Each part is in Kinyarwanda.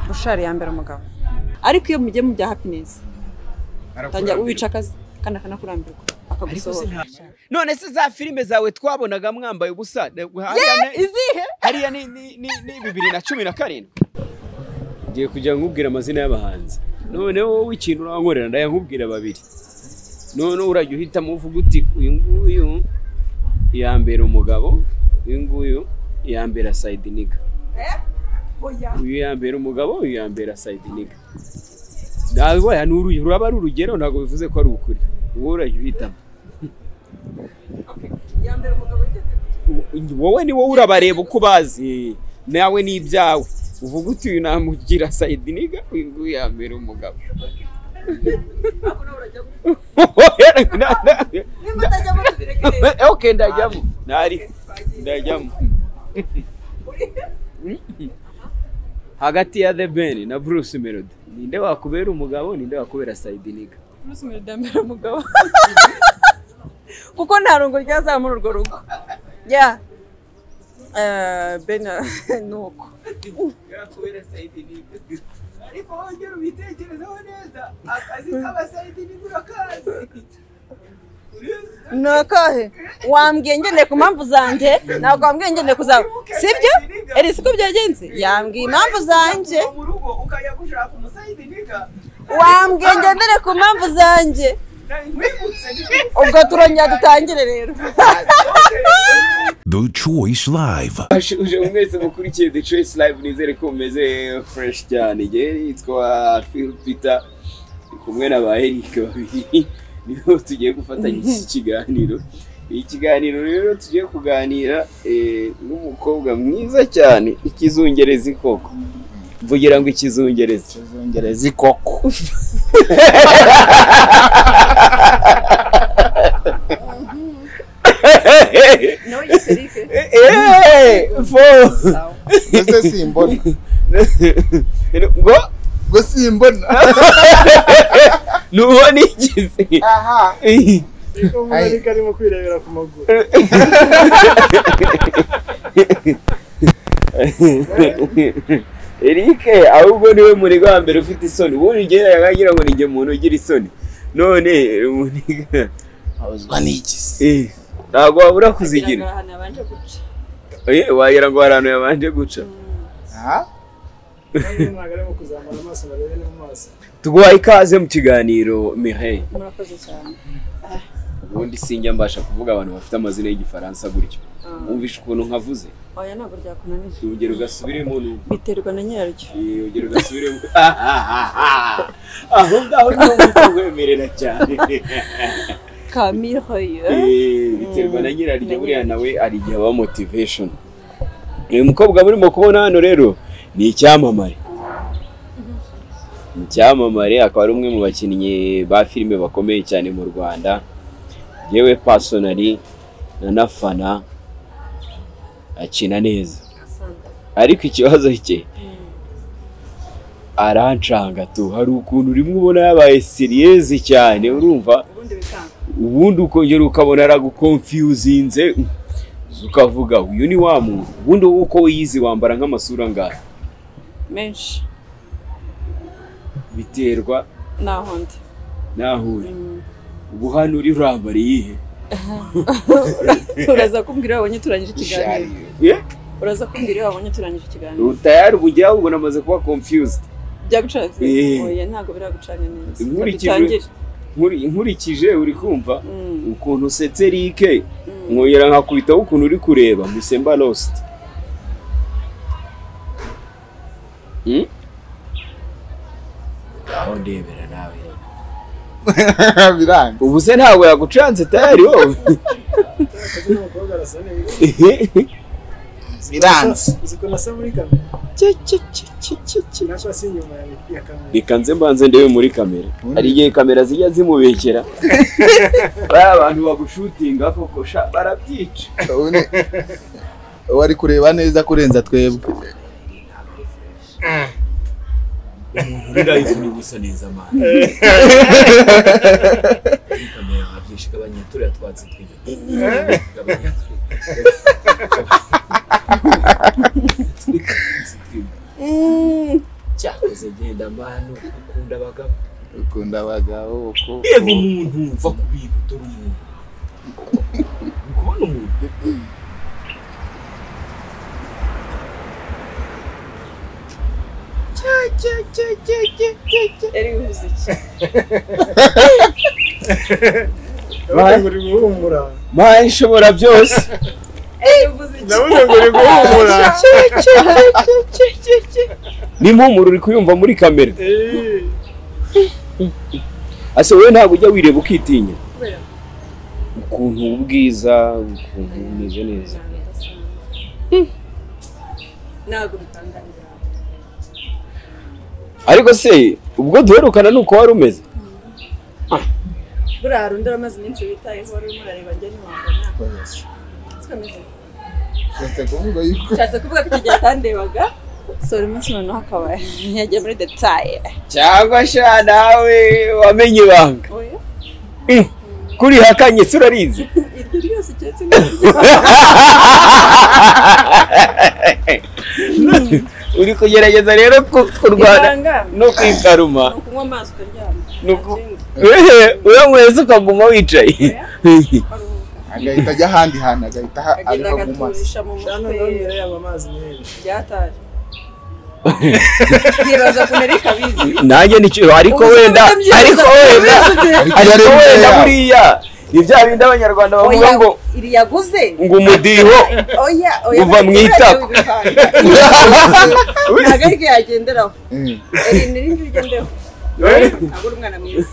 bushari yambera umugabo ariko iyo mugiye mu bya happiness tangira uwica akazi kandi akanakurambirwa akagusohora none se za filime zawe twabonaga mwambaye ubusa Eh, izihe hariya ni ni- ni- ni bibiri na cumi na karindwi ngiye kujya nkubwira amazina y'abahanzi none wowe w'ikintu urankorera ndayankubwira babiri none urajya uhitamo uvuga uti uyu nguyu yambera umugabo uyu nguyu yambera sayidiniga uyu yambera umugabo uyu yambera sayidiniga nawe ni uru- ruraba ari urugero ntabwo bivuze ko ari ukuri wowe urajya uhitamo wowe ni wowe urabareba uko ubazi nawe ni ibyawe uvuga uti uyu namugira sayidiniga uyu nguyu yambera umugabo ok ndajyamo ntari ndajyamo hagati ya the ben na bruce melody ninde wakubera umugabo ninde wakubera sayidiniga bruce melody yambera umugabo kuko nta rungo ryazaha muri urwo rugo ya bena ni uko yakubera sayidiniga ariko wongera ubitekerezeho neza akazi k'abasayidiniga urakazi ni akahe wambwiye ngendeye ku mpamvu zanjye ntabwo wambwiye ngendeye ku zawe sibyo eri siko byagenze yambwiye impamvu zanjye mu rugo ukajya gushaka umusayidiniga wambwiye ngendere ku mpamvu zanjye wimutse ubwo turongera dutangire rero The Choice Live. uje mwese mukurikiye The Choice Live nizere ko mumeze fresh cyane njye nitwa Phil Peter ndi kumwe na ba Eric babiri niho tugiye gufatanya iki kiganiro iki kiganiro rero tugiye kuganira eh, n'umukobwa mwiza cyane ikizungerezi koko mvugira ngo ikizungerezi Kizungerezi koko. Eh, fo- Ese simbona. ngo Ngo simbona. nubona ikizi Aha. Ai. umuntu arimo kwirebera ku maguru Eric ahubwo niwe muniga wa mbere ufite isoni ubundi njye yagira ngo ninjye umuntu ugira isoni none muniga Abazwa n'igizi. eh, ntabwo wabura kuzigira Eh, wagira ngo hari ahantu yabanje guca Aha. Umuntu ntabwo arimo kuzamura amaso ngo arebe no mu maso tuguhaye ikaze mu kiganiro Mireille murakoze cyane ubundi sinjya mbasha kuvuga abantu bafite amazina y'igifaransa gutyo wumvishe ukuntu nkavuze oya ntabwo ryakunaniye urugero ugasubiremo nu- biterwa na nyiraryo Eh, urugero ugasubiremo aho ngaho niho wumva wemerera cyane kamiroyo Eh, biterwa na nyiraryo buriya nawe ari igihe aba motivation uyu mukobwa murimo kubona hano rero ni icyamamare Ni icyamamare akaba ari umwe mu bakinnyi ba filime bakomeye cyane mu rwanda yewe pasonari na nafana akina neza ariko ikibazo cye arancanga tu hari ukuntu rimwe ubona yabaye siriyezi cyane urumva ubundi bikanga ubundi ukongera ukabona aragukonfiyuzinze ukavuga uyu ni wa muntu ubundi wowe uko wiyizi wambara nk'amasura angahe menshi biterwa naho ndi n'ahuri ubu hano uri urambara iyihe uraza kumbwira iyo wabonye turangije ikiganiro Yeah? uraza kumbwira iyo wabonye turangije ikiganiro utayari ubujyaho ubona amaze kuba confused byagucana Eh. oya ntabwo biragucana neza Inkurikije- dutangire Nkuri- nkurikije uri kumva Mm. ukuntu usetse rike nkongera nkakubitaho ukuntu uri kureba musemba lost Hmm? aho ndebera nawe rero. Biranga. ubu se ntabwo yagucanze tayari wowe akazi n'umukobwa arasa neza Biranze. uzi ko nasa muri kamera Cye, cye, cye, cye, cye, cye. nako si inyuma ya- ya kamera reka nze mbanze ndebe muri kamera hari igihe kamera zijya zimubekera bariya abantu bagushutinga koko sha barabyica Uri- Wari kureba neza kurenza twebwe. muri live ni gusa neza mani kamera wabyishe gabanya turiya twatsi tw'igihugu Mm. cyane meze genda manu ukunda abagabo ukunda abagabo uko reba umuntu mva ku bintu dore umuntu Uri kubona umuntu yari bivuze iki nabuze ngo riguhumura mayi ishobora byose yari bivuze iki nabuze ngo riguhumura ni impumuro uri kuyumva muri kamera ase wowe ntabwo ujya wireba ukitinya Kubera? ukuntu ubwiza ukuntu umeze neza ntabwo bitangaje ariko se ubwo duherukana ni uko wari umeze buriya hari undi uramaze iminsi witayeho wari urimo urareba njye ntiwabona Sikomeze. ushatse kuvuga yuko nshatse kuvuga ko iki gihe atandebaga sora umunsi noneho akaba yagiye muri detaye cyangwa sha nawe wamenye ibanga oya Mm. kuriha kanyetse urarizi iryo ryose keretse n'iryo uri kugerageza rero ku- kurwana Ibanga. no kwikaruma ni ukunywa amazi ukaryama Ni uku- Nta kindi. wehe uyanyweza ukaguma wicaye Karuhuka. agahita ajya ahandi hantu agahita aha- agenda abiba mu maso agaturisha mu hano naho mutwe imbere yabo amazi menshi byataje nkibaza ko nari kabizi nanjye nicyo ariko wenda ariko wenda ariko Ariko wenda wenda. buriya ni bya bindi abanyarwanda bavuga ngo iri yaguze ngo umudiho oya Uva mu itako. ntabwo ariko yagenderaho Mm. irindi rindi ugendeho ntabwo uri umwana mwiza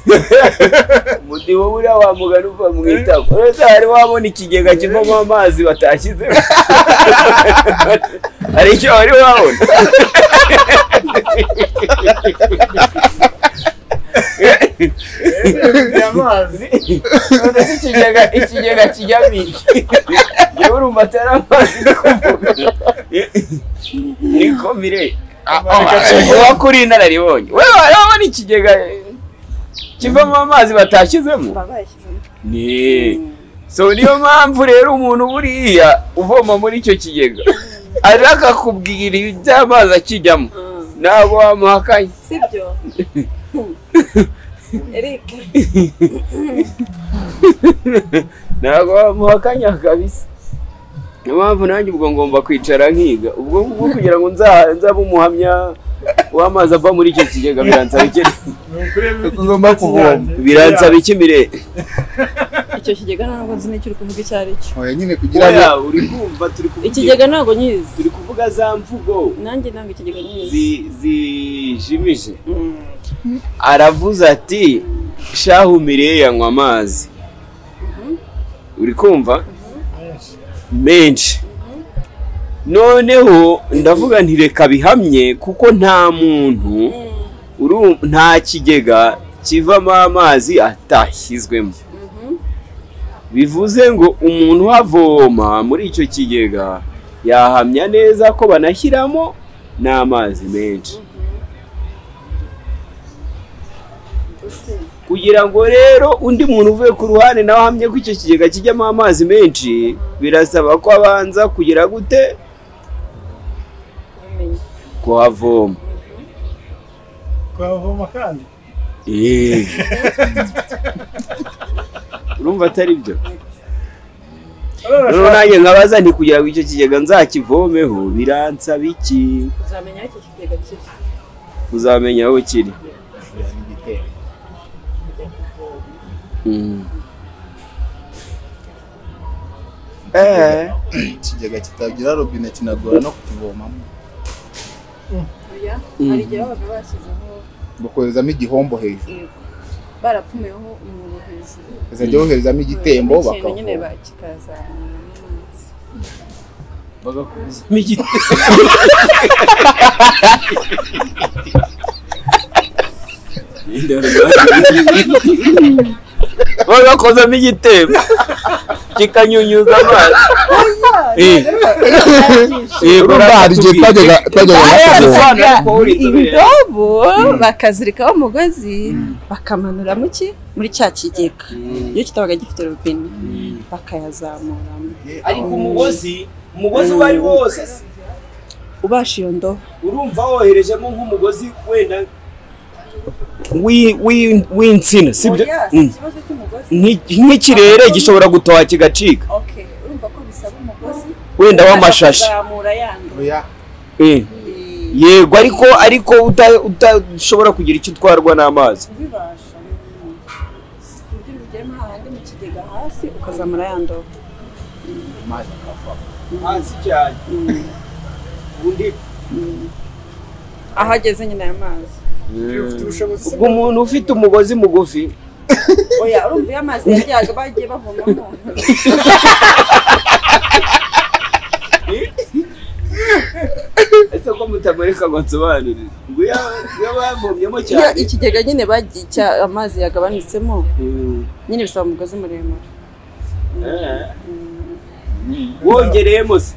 umudiho buriya wamugana uva mu itako uretse hari wabona ikigega kivamo amazi batashyize hari icyo wari wabona ni amazi none se ikigega ikigega kijyamo iki yewe urumva atari amazi ndi kuvuga niko mire uba kuri inararibonye wewe urabona ikigega kivamo amazi batashyizemo baba bayashyizemo ni so niyo mpamvu rero umuntu buriya uvoma muri icyo kigega araka kubwira iby'amazi akijyamo ntabwo wamuhakanye sibyo eric ntabwo wamuhakanya kabisa niyo mpamvu nanjye ubwo ngomba kwicara nkiga ubwo ngubwo kugira ngo nza- nzabe umuhamya w'amazi ava muri icyo kigega biransaba iki ni ukuri Tugomba kuvoma. biransaba iki mirere icyo kigega ntabwo nzi n'icyo uri kuvuga icyo ari cyo oya nyine kugira ngo oya uri kumva turi kuvuga ikigega ntabwo nyizi turi kuvuga za mvugo nanjye ntabwo ikigega nyizi zi- zijimije Mm. aravuze ati shahu mireye yanywa amazi uri kumva menshi menshi noneho ndavuga nti reka bihamye kuko nta muntu uru- nta kigega kivamo amazi atashyizwemo bivuze ngo umuntu uhavoma muri icyo kigega yahamya neza ko banashyiramo n'amazi menshi Ese, kugira ngo rero undi muntu uvuye ku ruhande nawe ahamye ko icyo kigega kijyamo amazi menshi birasaba ko abanza kugira gute ubumenyi. kuhavoma twavoma kandi Eh. urumva atari byo rero nanjye nkabaza nti kugira ngo icyo kigega nzakivomeho biransaba iki uzamenya aho iki kigega kiri uzamenya aho kiri Mm. Eh. ikigega kitagira robine kinagora no kukivomamo oya Mm. hari igihe babaga bashyizeho bakoherezamo igihombo hejuru yego barapfumuyeho umwobo hejuru bakazajya boherezamo igitembo ikintu nyine bakavoma bakikazamura amazi bagakuzamo igiti bagakozamo igitebo kikanyunyuza amazi Eh, eh, urumva hari igihe twajyaga twajyaga no kuvoma Bayazaga ibidobo bakazirikaho umugozi bakamanura mu ki muri cya kigega iyo kitabaga gifite robine bakayazamuramo ariko umugozi umugozi uwo ari wose ubasha iyo ndobo urumva woherejemo nk'umugozi wenda wi- wi- w'insina sibyo Oya, si Mm. ikibazo cy'umugozi Nk'iki- nk'ikirere gishobora gutoha kigacika okay urumva ko bisaba umugozi wenda w'amashashi kuzamura ya ndobo Eh, Eh, yego ariko ariko uta- udashobora kugira icyo utwarwa n'amazi ubibasha mm. uburyo ubigiramo hahandi mu kigega hasi ukazamura ya ndobo hasi cyane undi aho ageze nyine aya mazi ufite ubushobozi ubwo umuntu ufite umugozi mugufi oya urumva iyo amazi yajyaga bagiye bavomamo ese ko mutamureka ngo nsobanurire ngo iyo- iyo bavomyemo iyo cyane ikigega nyine bagi- cya- amazi yagabanitsemo Mm. nyine bisaba umugozi muremure Eh. wongereyemo se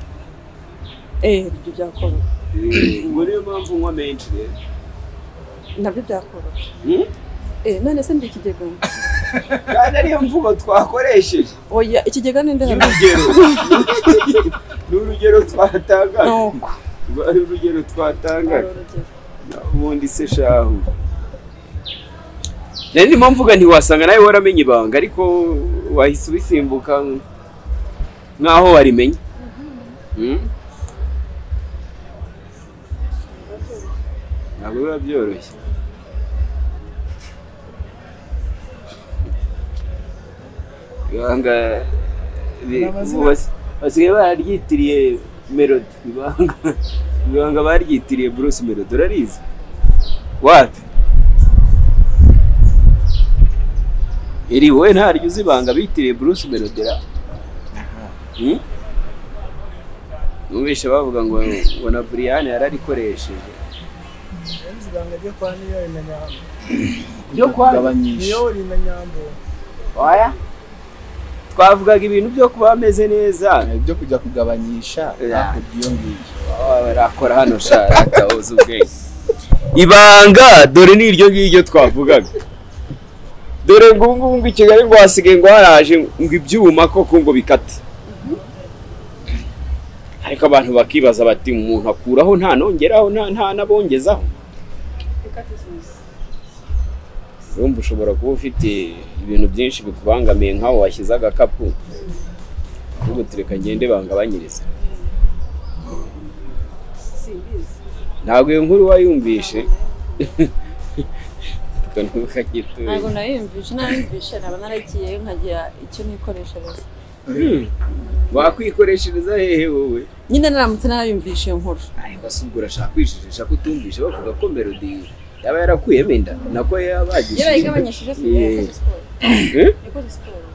eh ibyo byakoroha Eh, ngo niyo mpamvu unywa menshi rero nabyo byakoroha Mm? eh none se ndi ikigega kandi ariyo mvugo twakoresheje oya ikigega ni ndahari urugero ni urugero twatangaga nuko rwari urugero twatangaga ubundi se shahu rero ndimo mvuga ntiwasanga nawe waramenye ibanga ariko wahise ubisimbuka nk'aho warimenye Mm? ntabwo biba byoroshye ibanga bi- Amazina? ubu basi- basigaye bararyitiriye melodi ibanga ibanga baryitiriye bruce melodi urarizi wapi iri wowe ntaryo uzi ibanga bitiriye bruce melodi ra Hmm? numvise bavuga ngo ngo na buriyani yararikoresheje Ubuzi ibanga ryo kwa Niyori na Nyambo. ryo kwa gabanyisha Niyori na Nyambo. oya twavugaga ibintu byo kuba bameze neza ibyo kujya kugabanyisha hakurya iyo ngiyo barakora hano sharata uzi ubwenge ibanga dore ni iryo ngiryo twavugaga dore ngo ubu ngubu ngo i kigali ngo hasigaye ngo haraje ngo ibyuma koko ngo bikate ariko abantu bakibaza bati umuntu akuraho nta nongeraho nta nta n'abongezaho urumva ushobora kuba ufite ibintu byinshi bikubangamiye nk'aho washyize agakapu ubu tureka ngende bangabanyiriza ntabwo iyo nkuru wayumvishe tukanuka gitoya ntabwo nayumvishe nayumvishe naba naragiyeyo nkagira icyo nikoreshereza Hmm. wakwikoreshereza hehe wowe nyine naramutse narayumvishe iyo nkuru ariko si ubwo urashaka kwijijisha ko utumvishe bavuga ko melodi yaba yarakuyemo inda nako iyo yabagishije bayigabanyishije si Yeah. yakoze siporo Eh? yakoze siporo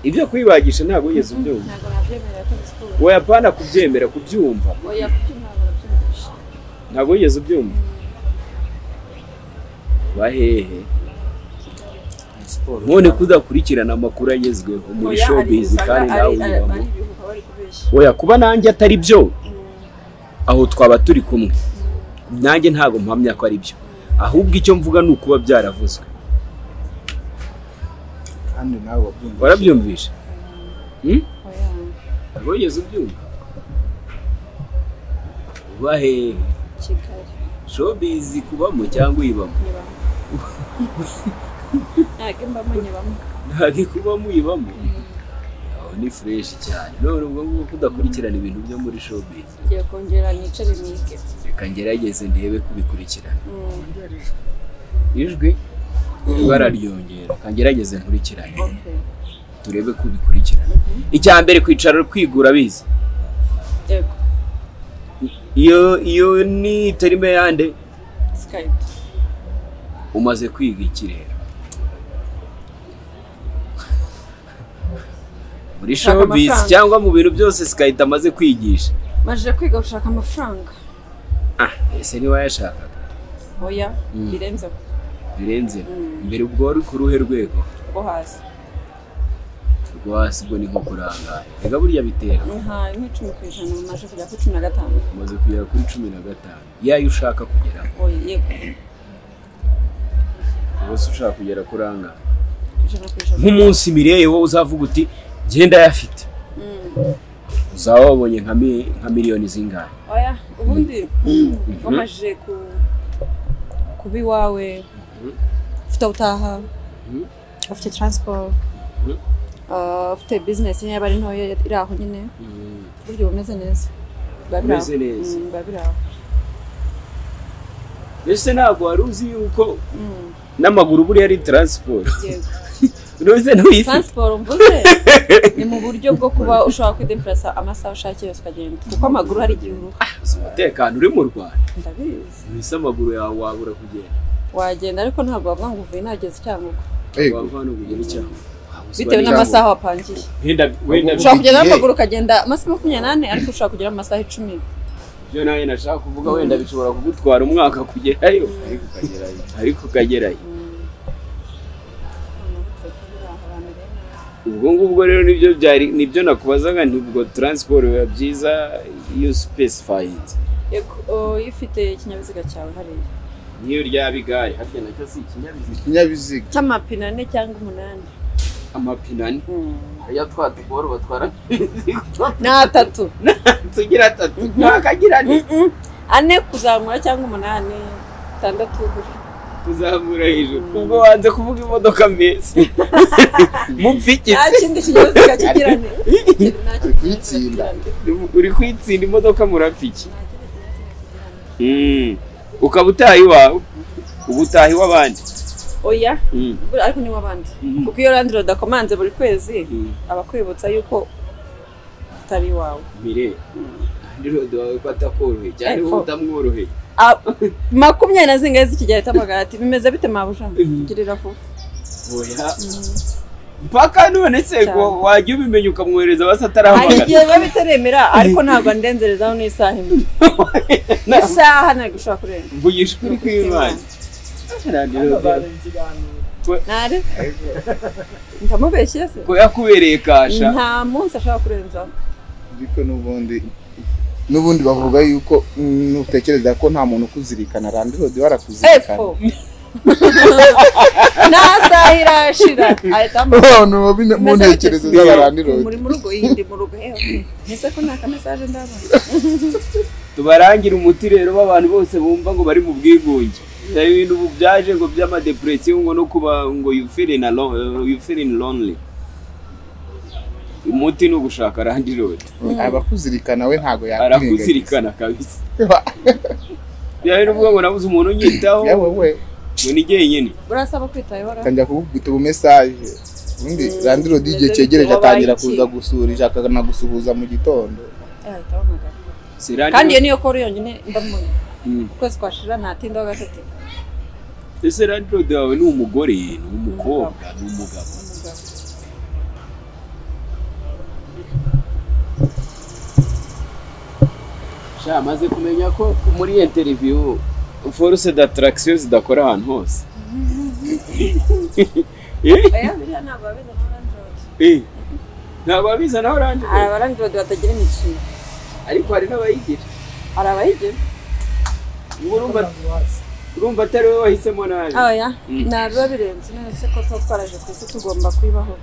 ibyo kuyibagisha ntabwo wigeze ubyumva ntabwo nabyemera yakoze siporo wayapana kubyemera kubyumva oya kubyo ntabwo nabyumvishe ntabwo wigeze ubyumva bahehe none kudakurikirana amakuru agezweho muri Oya, hari showbiz usanga kandi ari- nawe ari- unyuramo ari ibihuha bari kubeshya oya kuba nanjye atari byo aho twaba turi kumwe nanjye ntabwo mpamya ko ari byo ahubwo icyo mvuga ni ukuba byaravuzwe kandi nawe wabyumva warabyumvisha Hmm? oya ntabwo wigeze ubyumva uba hehe kigali showbiz kubamo cyangwa uyibamo nyibamo ntabwo mbamo nyibamo ntabwo ikubamo uyibamo aho ni fureshi cyane none ubwo ngubu kudakurikirana ibintu byo muri showbiz ngiye kongera nicare nige reka ngerageze ndebe kubikurikirana Mm, ijwi ibara ryongera reka ngerageze nkurikirane okay. turebe ko ubikurikirana icya mbere kwicara uri kwigura abizi yego iyo iyo ni terime yande skype umaze kwiga ikirere muri Shaka showbiz amafaranga. cyangwa mu bintu byose sikayita amaze kwigisha majije kwiga gushaka amafaranga ah ese ntiwayashakaga oya birenzeho birenze Mm. mbere ubwo wari ku ruhe rwego rwo hasi rwo hasi ubwo ni nko kurangaye reka burya bitera nka nk'icumi ku ijana ubu maje kujya ku cumi na gatanu umaze kugera kuri cumi na gatanu yayo ushaka kugeraho oya yego ubu se ushaka kugera kurangaye ijana ku ijana nk'umunsi mireyeho uzavuga uti ngenda yafite Mm, uzaba wabonye nka mi- nka miliyoni zingahe oya ubundi wamajije ku kuba iwawe ufite aho utaha Mhm. ufite taransiporo Mhm. ah, ufite bizinesi niba ari ntoya iri aho nyine buryo bumeze neza biba biri aho. Bumeze neza. Mm, biba biri aho mbese ntabwo wari uzi yuko Mm, n'amaguru buriya ari taransiporo yego unoze ntuyifite taransiporo mvuze ni mu buryo bwo kuba ushobora kwidempurasa amasaha ushaka yose ukagenda kuko amaguru hari igihe uruha umutekano uri mu rwanda ndabizi mbese amaguru yawe wabura kugenda wagenda ariko ntabwo bavuga ngo uvuye nageze icyangugu Yego. wava hano kugera icyaha bitewe n'amasaha wapangiye wenda wenda ushobora kugenda Igihe. n'amaguru ukagenda amasaha makumyabiri n'ane ariko ushobora kugera mu masaha icumi ibyo nawe nashaka kuvuga wenda bishobora kugutwara umwaka kugerayo Ariko ukagerayo. ariko ukagerayo ubwo ngubwo rero nibyo byari nibyo nakubazaga nibwo taransiporo biba byiza iyo sipesifayinze Yego, iyo ufite ikinyabiziga cyawe hariya n'iyo ryaba igare harya nacyo si ikinyabiziga Ikinyabiziga. cy'amapine ane cyangwa umunani amapine ane aya twa tugoro batwara ni atatu tugira atatu ntakagira ane Mm-mm. ane kuzamura cyangwa umunani atandatu kuzamura hejuru ubwo wanze kuvuga imodoka mbese nta mupfikitse kindi kinyabiziga kigira ane nta kindi kinyabiziga Kuyitsinda. kigira ane uri kwitsinda imodoka murapfiki Mm. ukaba utaha iwawe uba utaha iw'abandi oya Mm. buriya ariko niwe abandi Mhm. kuko iyo randi udakomanze buri kwezi Mm. abakwibutsa yuko utari iwawe mirere ndirodi wawe ko atakoroheye cyane Epfo. wowe utamworoheye Ah, makumyabiri na zingahe z'ikigero cy'amagati bimeze bite mabuja girira vuba oya mpaka none se Cyane. ngo wajya ubimenya ukamwohereza basi hari atarahamagara igihe biba bitaremera ariko ntabwo andenzereza n'isaha imwe isaha ntabwo ishobora kurenga mvugisha ukuri kw'imana babaye ikiganiro ntare ndamubeshye se ko yakubereye kasha nta munsi ashobora kurenzaho ariko n'ubundi n'ubundi bavuga yuko mm, nutekereza ko nta muntu ukuzirikana randirodi barakuzirikana epfo nta saha irashira ahita amuha none uba bine- mu ntekerezo z'abarandirodi muri mu rugo iyi ndi mu rugo hehe ese ko nta kamesaje ndabona tubarangire umuti rero w'abantu bose bumva ngo bari mu bwigunge hari ibintu ubu byaje ngo by'amadepresiyo ngo no kuba ngo you feeling alone uh, you feeling lonely umuti ni ugushaka randirodi abakuzirikana we ntago yakwirengagiza arakuzirikana kabisa byari nuvuga ngo nabuze umuntu unyitaho yewe we ngo ni jyenyine burasaba kwitayeho ra atangira kukubwita ubumesaje ubundi randirodi igihe ndetse cyegereje wabaye atangira iki? kuza gusurira akanagusuhuza mu gitondo ahita amuhamagara Si Randy kandi iyo Road- niyo koro yonyine ndamubona Mm. ukwezi kwashira ntatinda wa gatatu ese randirodi wawe ni umugore ni umukobwa ni umugabo umugabo sha maze kumenya ko muri interiviyu force d'attraction zidakora ahantu hose Eh, aya biriya ntabwo babizi na orange eh. ntabwo babiza naho hari randirodi abarangi bodi batagira imikino ariko hari n'abayigira hari abayigira ubu urumva urumva atari wowe wahisemo nabi oya Mm. ntabiba birenze none se ko tuba twaraje ku isi tugomba kuyibaho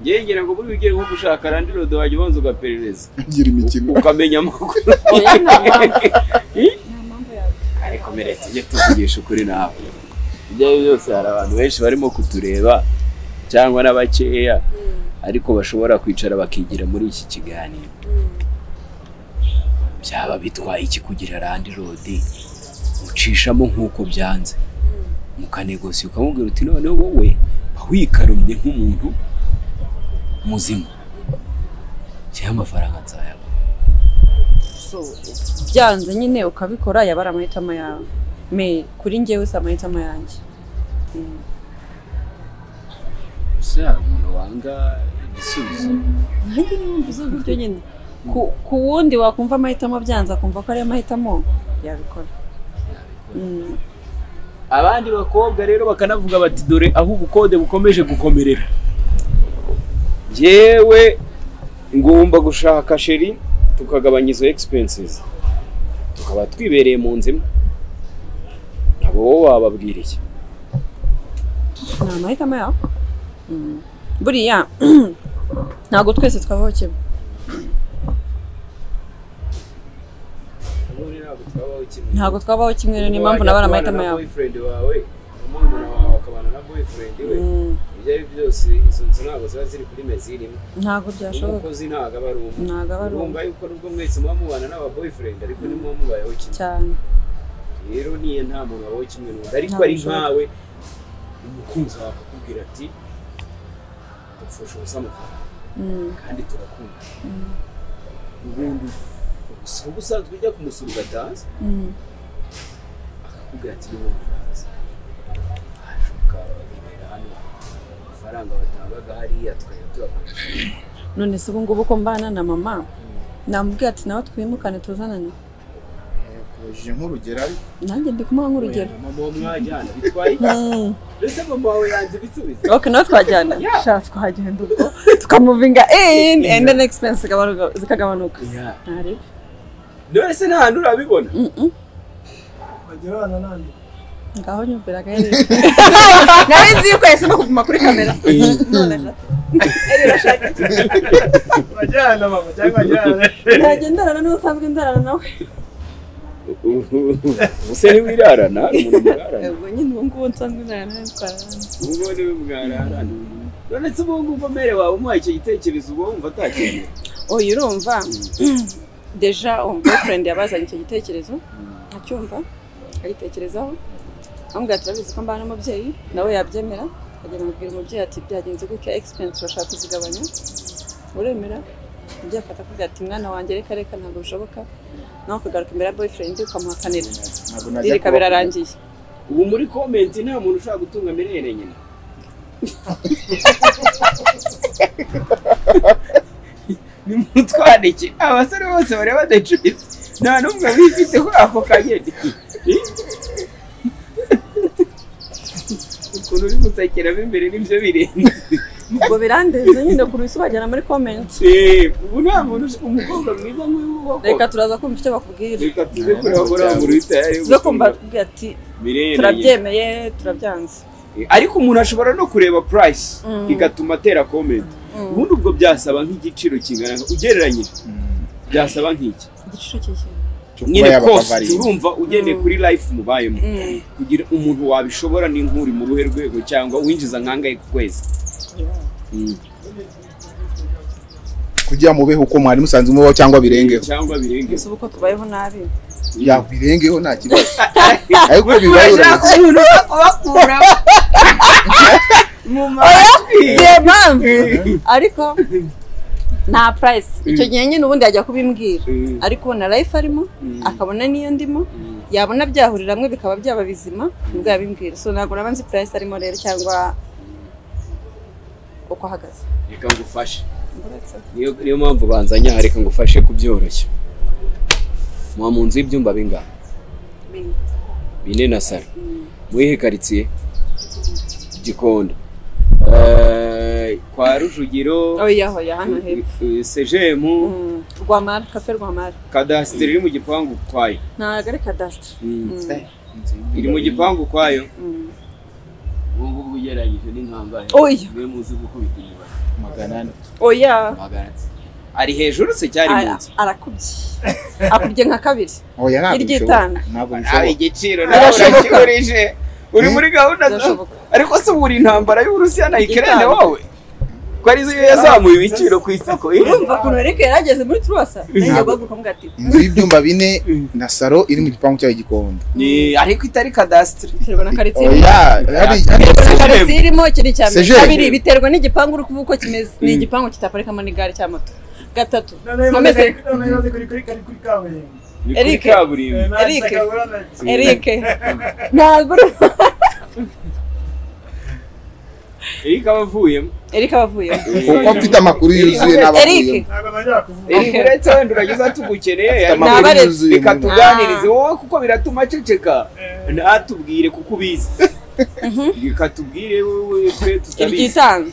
njyewe ngira ngo buri ugiye nko gushaka randirodi wajya ubanza ugaperereza gira imikino ukamenya amakuru oya nta mpamvu nta mpamvu yawe ariko mbere tujye tuvugisha ukuri nawe ibyo ari byo byose hari abantu benshi barimo kutureba cyangwa n'abakeya ariko bashobora kwicara bakigira muri iki kiganiro byaba bitwaye iki kugira randi rodi ucishamo nk'uko byanze mukanegosiye ukamubwira uti noneho wowe mba wikarumye nk'umuntu muzima cyangwa amafaranga nzayabona so byanze nyine ukabikora yaba ari amahitamo yawe me kuri njyewe si amahitamo yanjye Mm. ese hari umuntu wanga igisubizo nanjye niwumviza gutyo nyine ku- ku wundi wakumva amahitamo byanze akumva ko ariyo mahitamo yabikora Mm. abandi bakobwa rero bakanavuga bati dore aho ubukode bukomeje gukomerera yewe ngomba gushaka sheri tukagabanya izo expenses tukaba twibereye mu nzu imwe ntabwo wowe wababwira iki ni amahitamo yawe Mm. buriya ntabwo twese twabaho kimwe twabaho kimwe ntabwo twabaho kimwe rero niyo mpamvu nabara amahitamo yawe boyfriend wawe umurumuna wawe akabana na boyfriend we ibyo Mm, ari byo byose izo nzu ntabwo ziba ziri kuri meziri imwe ntabwo byashoboka umukozi ntabwo aba ari umwe ntabwo aba ari urumva umwe yuko nubwo mwese muba mubana n'aba boyfriend ariko ntimuba mubayeho kimwe cyane rero niyo nta muntu wabaho kimwe n'undi ariko Ntabwo ari bishoboka. nkawe umukunzi wawe akakubwira ati dupfusha ubusa amafaranga Mm, kandi turakunda ubundi ubusa uba usanzwe ujya kumusura ugataza mm. akakubwira ati niba umufaransa haje ukaba wibera hano amafaranga watangaga hariya tukajya tuyakoresha none se ubu ngubu ko mbana na mama namubwira ati nawe twimukane tuzanane kubajije nk'urugero ariko nanjye ndi kumuha nk'urugero Oya, mama uwo mwajyana bitwaye iki Mm. mbese mama wawe yanze ibisubizo ok nawe twajyana sha twagenda ubwo tukamuvinga in and then expense zigabanuka- zikagabanuka Yeah. Ntarebe. none se nta hantu urabibona Mm-mm. bagira abana nandi ngaho nyumviraga yari nawe nzi yuko yahisemo kuguma kuri kamera none urashaka iki bajyana mama cyangwa bajyana ntajya ndarana n'ubusanzwe ndarana nawe ubuse ntiwirarana umuntu murarana ubwo nyine ubu ngubu nsanzwe ndarana nawe twararana ubwo niwe mwararana none se ubu ngubu mbere wawe umuhaye icyo gitekerezo uba wumva atakeneye uyu urumva deja uwo boyfriend yabazanye icyo gitekerezo acyumva agitekerezaho amubwira ati urabizi ko mbana n'umubyeyi nawe yabyemera akagenda amubwira umubyeyi ati byagenze gutya expense bashaka kuzigabanya uremera umubyeyi afata akubwira ati mwana wanjye reka reka ntabwo bishoboka nawe ukagaruka imbere ya boyfriend ukamuhakanira ntabwo najya dirika kuba- birarangiye ubu muri komenti nta muntu ushaka gutunga miliyoni nyina nimutwandike abasore bose bareba decuritse nta n'umwe wifite kuri ako kanyeni ukuntu uri gusekeramo imbere nibyo birenze ubwo birandenze nyine ku rusi ubajyana muri comment Eh, ubu nta muntu ush- umukobwa mwiza nk'uyu reka w'ubwoko turaza kumva icyo bakubwira reka tuze kureba muri aho muri tayari tuze kumva bakubwira ati turabyemeye turabyanze ariko umuntu ashobora no kureba price Mm. igatuma atera comment Mm. ubundi ubwo byasaba nk'igiciro kingana ugereranyije Mm. byasaba nk'iki igiciro cy'ikintu cyo kuba nyine yaba cost bavariye. urumva ugendeye kuri life mubayemo Mm. kugira umuntu wabishobora ni nk'uri mu ruhe rwego cyangwa winjiza nkangahe ku kwezi Mm. kugira mubeho uko mwari musanzwe mubaho cyangwa birengeho cyangwa birengeho gusa ubu ko tubayeho nabi yabirengeho nta kibazo ariko bibaye urashaka urabona umuntu uza kubakura mu majwi niyo mpamvu ariko nta price icyo gihe nyine ubundi yajya kubimbwira Mm. ariko ubona life arimo akabona n'iyo ndimo Mm. yabona byahurira hamwe bikaba byaba bizima nibwo yabimbwira so ntabwo naba nzi price arimo rero cyangwa uko ahagaze reka ngufashe niyo niyo mpamvu banzanye aha reka ngufashe kubyoroshya muba mu nzu y'ibyumba bingana Bine. bine na salo muyihe karitsiye gikondo Eh, kwa rujugiro oya oya hano hepfo eh, sejemu Mm. rwamara kafe rwamara kadasiteri iri mu gipangu kwayo ntabwo ari kadasitiri iri mu gipangu kwayo Mm. ubu ngubu ugereranyije n'inkangahe Oya. mwe muzi gukubita inyuma magana ane oya magana ane. ari hejuru se cyari Ara- munsi arakubye akubye nka kabiri oya ntabwo Iryitanga. bishoboka ntabwo Ah, bishoboka igiciro Birashoboka. urakigurije uri muri gahunda zawe Birashoboka. ariko se ubura intambara y'uburusiya na ikirere Igitanga. wowe ko arizo yazamuye ibiciro ku isoko eh? urumva ukuntu eric yarageze muri turasa nanjye Ntabwo. guhaguruka mubwira ati inzu y'ibyumba bine na salo iri mu gipangu cyayo igikondo ni ariko itari kadasitiri biterwa na karitsiye oya hari karitsiye irimo iki ni icya mbere Sejeri. kabiri biterwa n'igipangu uri kuvuga uko kimeze ni igipangu kitaparikamo n'igare cya moto gatatu nkomeze noneho imaze kuri kuri kuri kuri kaburimbo ni Eric. kaburimbo Eric. kabura na eric ntabwo uri- eric aba avuyemo eric aba avuyemo kuko mfite amakuru yuzuye eric n'abavuyemo ntabwo najya kuvuga eric Okay. uretse wenda urageza tugukeneye Mfite ariko Ni amakuru abarezi. yuzuye reka muri- tuganirize wowe kuko biratuma aceceka Eh. ntatubwire kuko ubizi reka tubwire wowe twe tutabizi iryitanga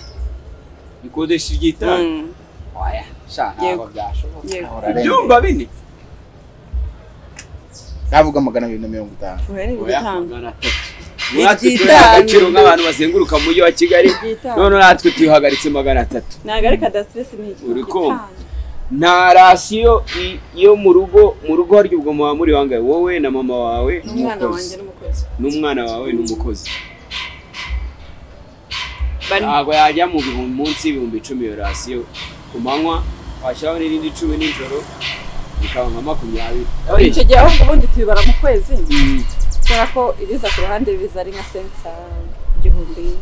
ikodesha iryitanga Mm, oya sha ntabwo Yego. byashoboka yego ibyumba bine ntavuga magana abiri na mirongo itanu ubu rero ni Oya, iryitanga magana atatu. natwe Iryitanga. tuyaha agaciro nk'abantu bazenguruka mu mujyi wa kigali Iryitanga. none natwe tuyihagaritse magana atatu ntabwo ari kadasitiri si ni Uri kumva? iryitanga nta rasiyo i- yo mu rugo mu rugo harya ubwo muba muri bangahe wowe na mama wawe n'umwana Umukozi. wanjye n'umukozi n'umwana wawe n'umukozi bari ntabwo yajya mu bihumbi munsi y'ibihumbi icumi iyo rasiyo ku manywa washyiraho n'irindi icumi nijoro bikaba nka makumyabiri icyo gihe ahubwo ubundi tubibara mu kwezi Mm. kubera ko ibiza ku ruhande biza ari nka sensa igihumbi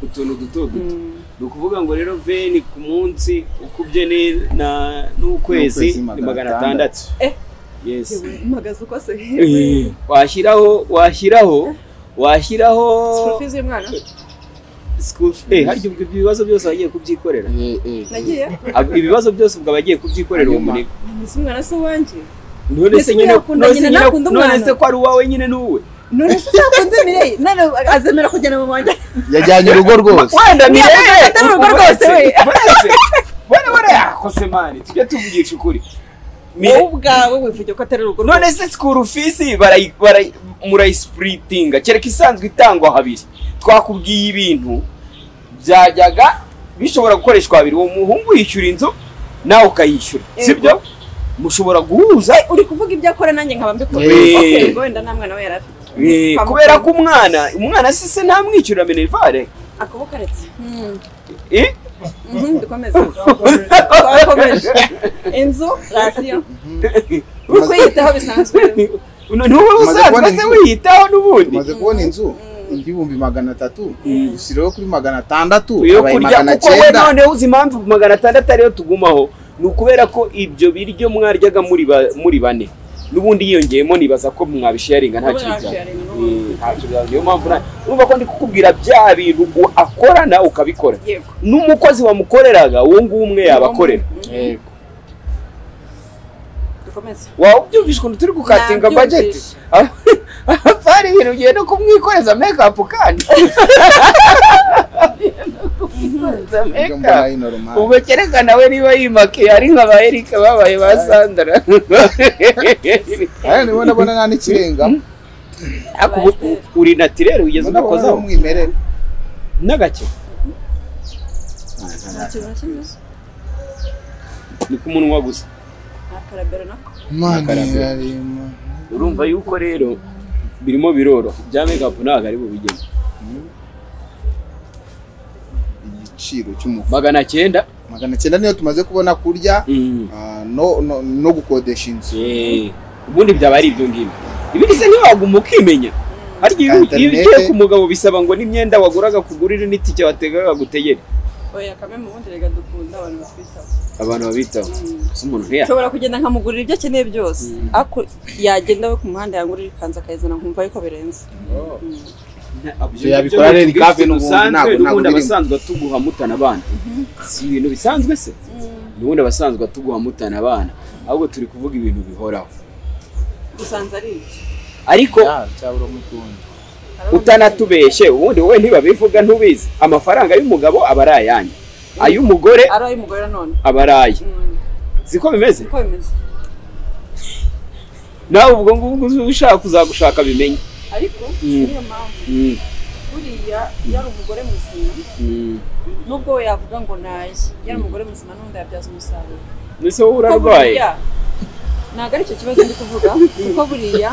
utuntu duto duto Mm. ni ukuvuga ngo rero veni ku munsi ukubye ni- na- n'ukwezi N'ukwezi ni magana magana atandatu Eh. yes yewe, mpagaze uko se Eh, washyiraho washyiraho washyiraho School fees y'umwana school fee. Eh, harya ubwo ibyo bibazo byose wagiye kubyikorera Eh, eh, eh. nagiye Ab- ibibazo byose ubwo abagiye kubyikorera uwo Hanyuma. munigo nzi umwana se wanjye none se Mbese nyine yakunda none se nyina, nyine- nakunda none umwana. se ko ari uwawe nyine n'uwe none se uzakunze mireyi none azemera kujyana mu wanjye yajyanye urugo rwose wenda ni Mirelle, wowe atari urugo rwose we. bora bora yakose mani tujye tuvugisha ukuri wowe Mirelle, ubwawe wivuge ko atari urugo none se school fees barayi- barayi- murayispritinga kereka isanzwe itangwa habiri twakubwiye ibintu byajyaga bishobora gukoreshwa habiri uwo muhungu yishyura inzu nawe ukayishyura sibyo mushobora guhuza uri kuvuga ibyo akora nanjye nkaba mbikora Eh. Okay, ubwo wenda nta mwana we yari afite Eh, Kwa kubera muganga. ko umwana umwana se se ntamwishyurira minerivare akaboko aretse Mm. Eh? Mhm, dukomeze twakomeje inzu rasiyo uri kuyitaho bisanzwe Uno- ni wowe Tumaze kubona usanzwe se inzu. wiyitaho n'ubundi tumaze kubona inzu Mm. y'ibihumbi magana atatu Mm. dushyireho kuri magana atandatu yo abaye kurya magana kuko we cyenda noneho uzi impamvu magana atandatu ariyo tugumaho ni ukubera ko ibyo biryo mwaryaga muri ba- muri bane n'ubundi yiyongeyemo nibaza ko mwabisharinga nta Wowe kintu byaba washaringa, Eh, nta kintu byaba. niyo mpamvu nta urumva ko ndi kukubwira bya bintu u- akora nawe ukabikora yego n'umukozi wamukoreraga uwo nguwo umwe yabakorera Yego. dukomeze waba ubyumvise ukuntu turi gukatinga bajeti Nabyumvise. hari ibintu ugiye no kumwikoreza mekapu kandi Kumwikoreza Nibyo make mbona up. ari normal. ubu kereka nawe niba yimake ari nka ba erika babaye ba sandara Aya nibo ndabona nta n'ikirenga Ariko ubu uri natirere ugeze ndabona udakozaho umwimerere n'agake nta kintu na kimwe ni ku munwa gusa nta karabero nako Mana Akarabyo. irarema urumva yuko rero birimo biroroha bya mekapu ntabwo ari bubigeze igiciro cy'umufu magana cyenda magana cyenda niyo tumaze kubona kurya Mm. ah, no no- no gukodesha inzu Eh, ubundi byaba ari ibyo ngibyo ibindi se ntiwaguma ukimenya harya iyo iyo Internet. ugiye ku mugabo bisaba ngo n'imyenda waguraga kugurira n'itike wategaga gutegere oya kame mu bundi reka dukunda abantu batwitaho abantu babitaho gusa umuntu ntiya nshobora kugenda nkamugurira ibyo akeneye byose ariko yagenda we ku muhanda yangurira ikanzu akayizana nkumva ariko birenze Ibyo yabikora rero ikafe n'ubundi ntabwo- ntabwo n'ubundi birimo. abasanzwe atuguha mutana abana si ibintu bisanzwe se n'ubundi abasanzwe atuguha mutana abana ahubwo turi kuvuga ibintu bihoraho dusanze ari ibyo ariko cyabura umutungo utanatubeshye ubundi wowe ntibabivuga ntubizi amafaranga y'umugabo aba ari ayanyu ay'umugore ari ay'umugore nanone aba ari aye Mm, siko bimeze uko bimeze nawe ubwo ngubwo uzi ushaka kuzagushaka bimenye ariko Mm. si niyo mpamvu buriya iyo ari umugore muzima nubwo we yavuga ngo naye iyo ari umugore muzima n'ubundi yabyaza umusaruro mbese wowe Kuko urarwaye buriya- ntabwo ari icyo kibazo ndi kuvuga kuko buriya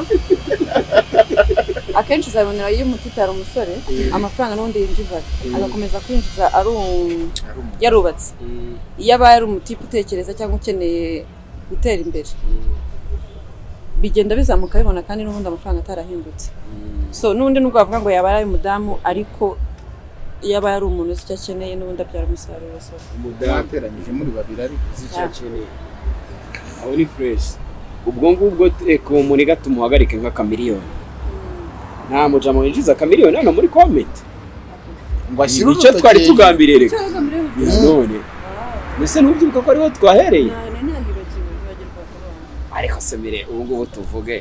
akenshi uzabonera iyo umutita ari umusore amafaranga n'ubundi yinjiza agakomeza kwinjiza ari u- yarubatse iyo abaye ari umutipe utekereza cyangwa ukeneye gutera imbere bigenda bizamuka bibona kandi n'ubundi amafaranga atarahindutse so n'ubundi nubwo bavuga ngo yaba ari umudamu ariko iyo abaye ari umuntu uzi icyo akeneye n'ubundi abyara umusaruro so mwateranyije muri babiri ariko aho ni fureshi ubwo ngubwo reka uwo muniga tumuhagarike nk'akamiliyoni nta mujama winjiza akamiliyoni hano muri komenti ngo ashyire icyo urutoki twari hejuru. tugambiriye reka Cyangwa muri we- none mbese ntubyibuka ko ariho twahereye Nta- nari nahibagiwe, nibagirwa kubaho. ariko se mire ubu ngubu tuvuge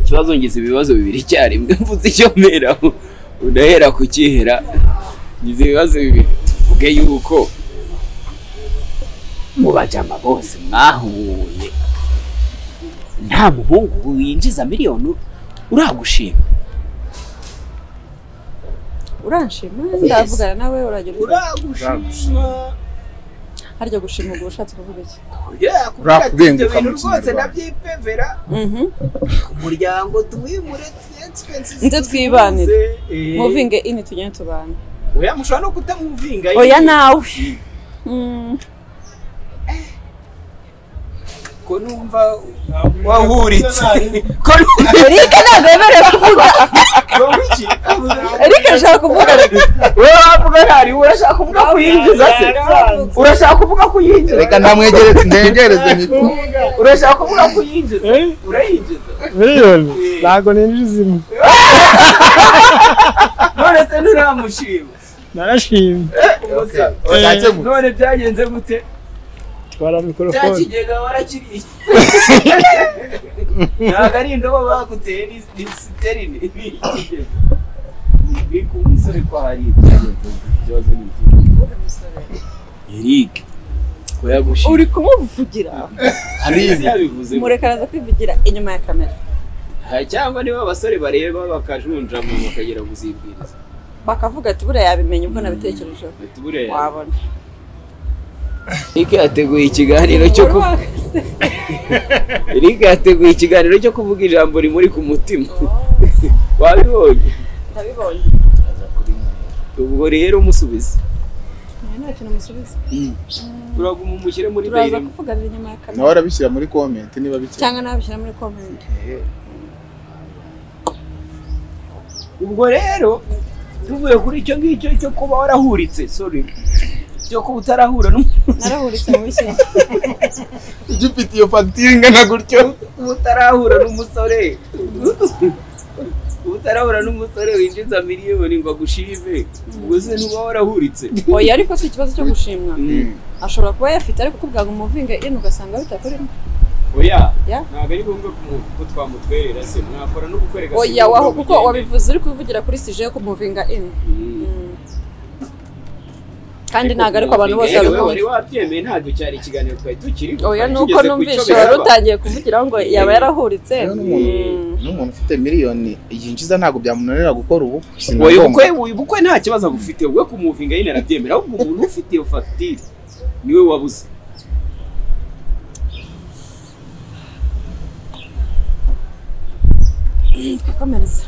ikibazo ngize ibibazo bibiri icyarimwe mvuze icyo mpera udahera ku kihera ngize ibibazo bibiri tuvuge yuko mu bajama bose mwahuye nta muhungu winjiza miliyoni uragushima uranshima ndavugana nawe uragira uti uragushima harya gushima ubwo ushatse kuvuga iki Yeah, kubwira ati Urakubenguka ibyo bintu mu rwose Kinyarwanda. ndabyipevera Mhm. ku muryango tuwimure expense Nze twibanire. muvinge ini tugende tubana oya mushobora no kutamuvinga oya nyine. nawe Mm. ko numva wahuritse ko numva Eric ntabwo yemerewe kuvuga iki Eric ashaka kuvuga wowe wavuga ntari urashaka kuvuga kuyinjiza se urashaka kuvuga kuyinjiza reka ndamwegereze ndegereze mikuru urashaka kuvuga kuyinjiza urayinjiza miliyoni ntabwo ninjiza imwe none se nturamushima narashimye bakakemura none byagenze gute twara cya mikorofone kigega warakiriye ntabwo ari indobo baguteye ni ni siterine ni ikigega ni ku musore ko hari ibyagenze ikibazo ni iki Eric ko yagushimye uri kumuvugira arizi yabivuze mureka araza kwivugira inyuma ya kamera Ah, cyangwa niba abasore bareba bakajunja mu bakagera kuzibwiriza bakavuga ati buriya yabimenya ubwo nabitekerejeho Ati buriya wabona Eric yateguye ikiganiro cyo ku Eric yateguye ikiganiro cyo kuvuga ijambo rimuri ku mutima wabibonye ndabibonye ubwo rero umusubize Nta- nta kintu musubiza turaguma umushyire muri turaza dayirimo kuvuganira inyuma ya nawe kamera arabishyira muri komenti niba bikeye cyangwa nabishyira muri komenti ubwo rero tuvuye kuri icyo ngicyo cyo kuba warahuritse sorry cyo kuba utarahura n'umuntu narahuritse mu bishya igifite iyo fagitire ingana gutyo uba utarahura n'umusore uba utarahura n'umusore winjiza miliyoni ngo agushime ubwo se ntuba warahuritse oya ariko si ikibazo cyo gushimwa Mm. ashobora kuba yafite ariko kubwa ngo umuvinge ini ugasanga bitakurimo oya Yeah. ntabwo ari ngombwa kumu- ko twamutwerera se mwakora no gukwereka se oya ngo waho mugende. kuko wabivuze uri kuvugira kuri sije yo kumuvinga ini Mm. kandi ntabwo ariko abantu bose Yewe wari babikumva wabyemeye ntabwo cyari ikiganiro twari tukiri oya twari ni uko tugeze ku numvise cyo wari bisaba. utangiye kuvugiraho ngo yaba yarahuritse Mm. n'umuntu ufite miliyoni yinjiza ntabwo byamunanira gukora ubu Oya ubukwe uyu bukwe nta kibazo agufite we kumuvinga nyine arabyemera ahubwo umuntu ufite iyo fagitire niwe wabuze komereza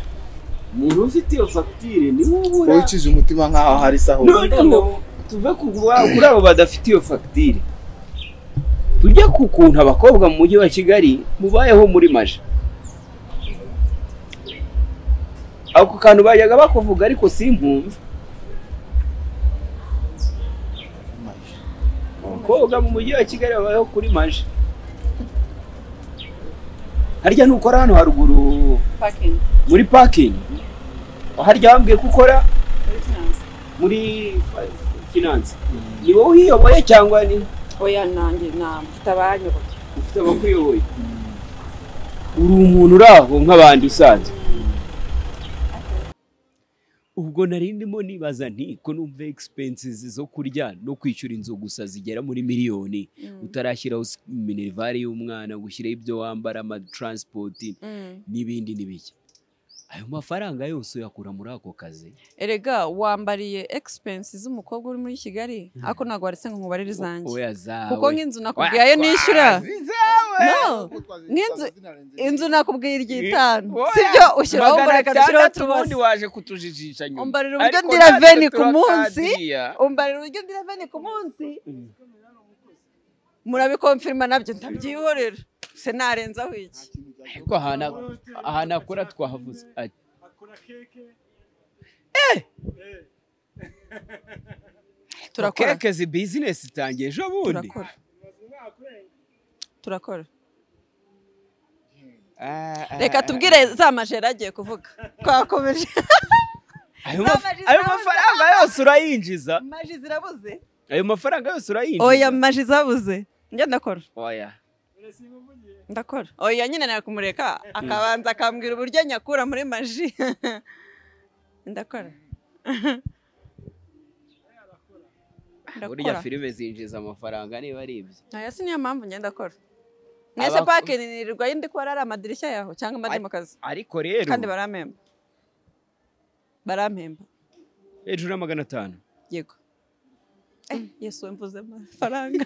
umuntu ufite iyo fagitire niwe ubura ucize umutima nk'aho hari saho noneho tuve ku ba- kuri abo badafite iyo fagitire tujye ku kuntu abakobwa mu mujyi wa kigali mubayeho muri maje ako kantu bajyaga bakuvuga ariko simpumve abakobwa mu mujyi wa kigali babayeho kuri maje harya nukora hano haruguru pakingi muri pakingi harya wambwiye ko ukora muri finanse muri fi- finance ni wowe uyiyoboye cyangwa ni oya nanjye nafite abanyoboye ufite abakuyoboye uri umuntu uri aho nk'abandi usanzwe ubwo nari ndimo nibaza nti ko numva expenses zo kurya no kwishyura inzu gusa zigera muri miliyoni utarashyiraho s- minerivare y'umwana ngo ushyireho ibyo wambara amataransipoti n'ibindi n'ibiki ayo mafaranga yose uyakura muri ako kazi erega wambariye egisipensi z'umukobwa uri muri kigali ariko ntabwo waritse ngo nkubarire izanjye oya zawe kuko nk'inzu nakubwiye ayo nishyura no nk'inzu inzu nakubwiye iry'itanu sibyo ushyiraho umbarira ushyiraho ubundi tubasi waje kutujijisha nyuma umbarira uburyo Ariko ndira natwe veni ku munsi turakadiya. umbarira uburyo ndira veni ku munsi murabikomfirima nabyo ntabyihorera se narenzaho iki ariko ahantu ahantu akora twahavuze ati turakora keke zi bizinesi itangiye ejo bundi turakora turakora Ah, ah, reka ah. tubwire za majeri agiye kuvuga twakomeje ayo Nta maf- maji ayo zabuze. mafaranga yose urayinjiza maji zirabuze ayo mafaranga yose urayinjiza oya maji zabuze njye ndakora oya ndakora oya nyine nari kumureka akabanza akambwira uburyo nyakura muri maji ndakora burya ndakora filime zinjiza amafaranga niba ari ibyo aya si niyo mpamvu njye ndakora mwese Abako- pake nirirwa yindi ko hari amadirishya yaho cyangwa amademakazi ariko rero kandi barampemba barampemba hejuru ya magana atanu yego Eh, yesu we mvuze amafaranga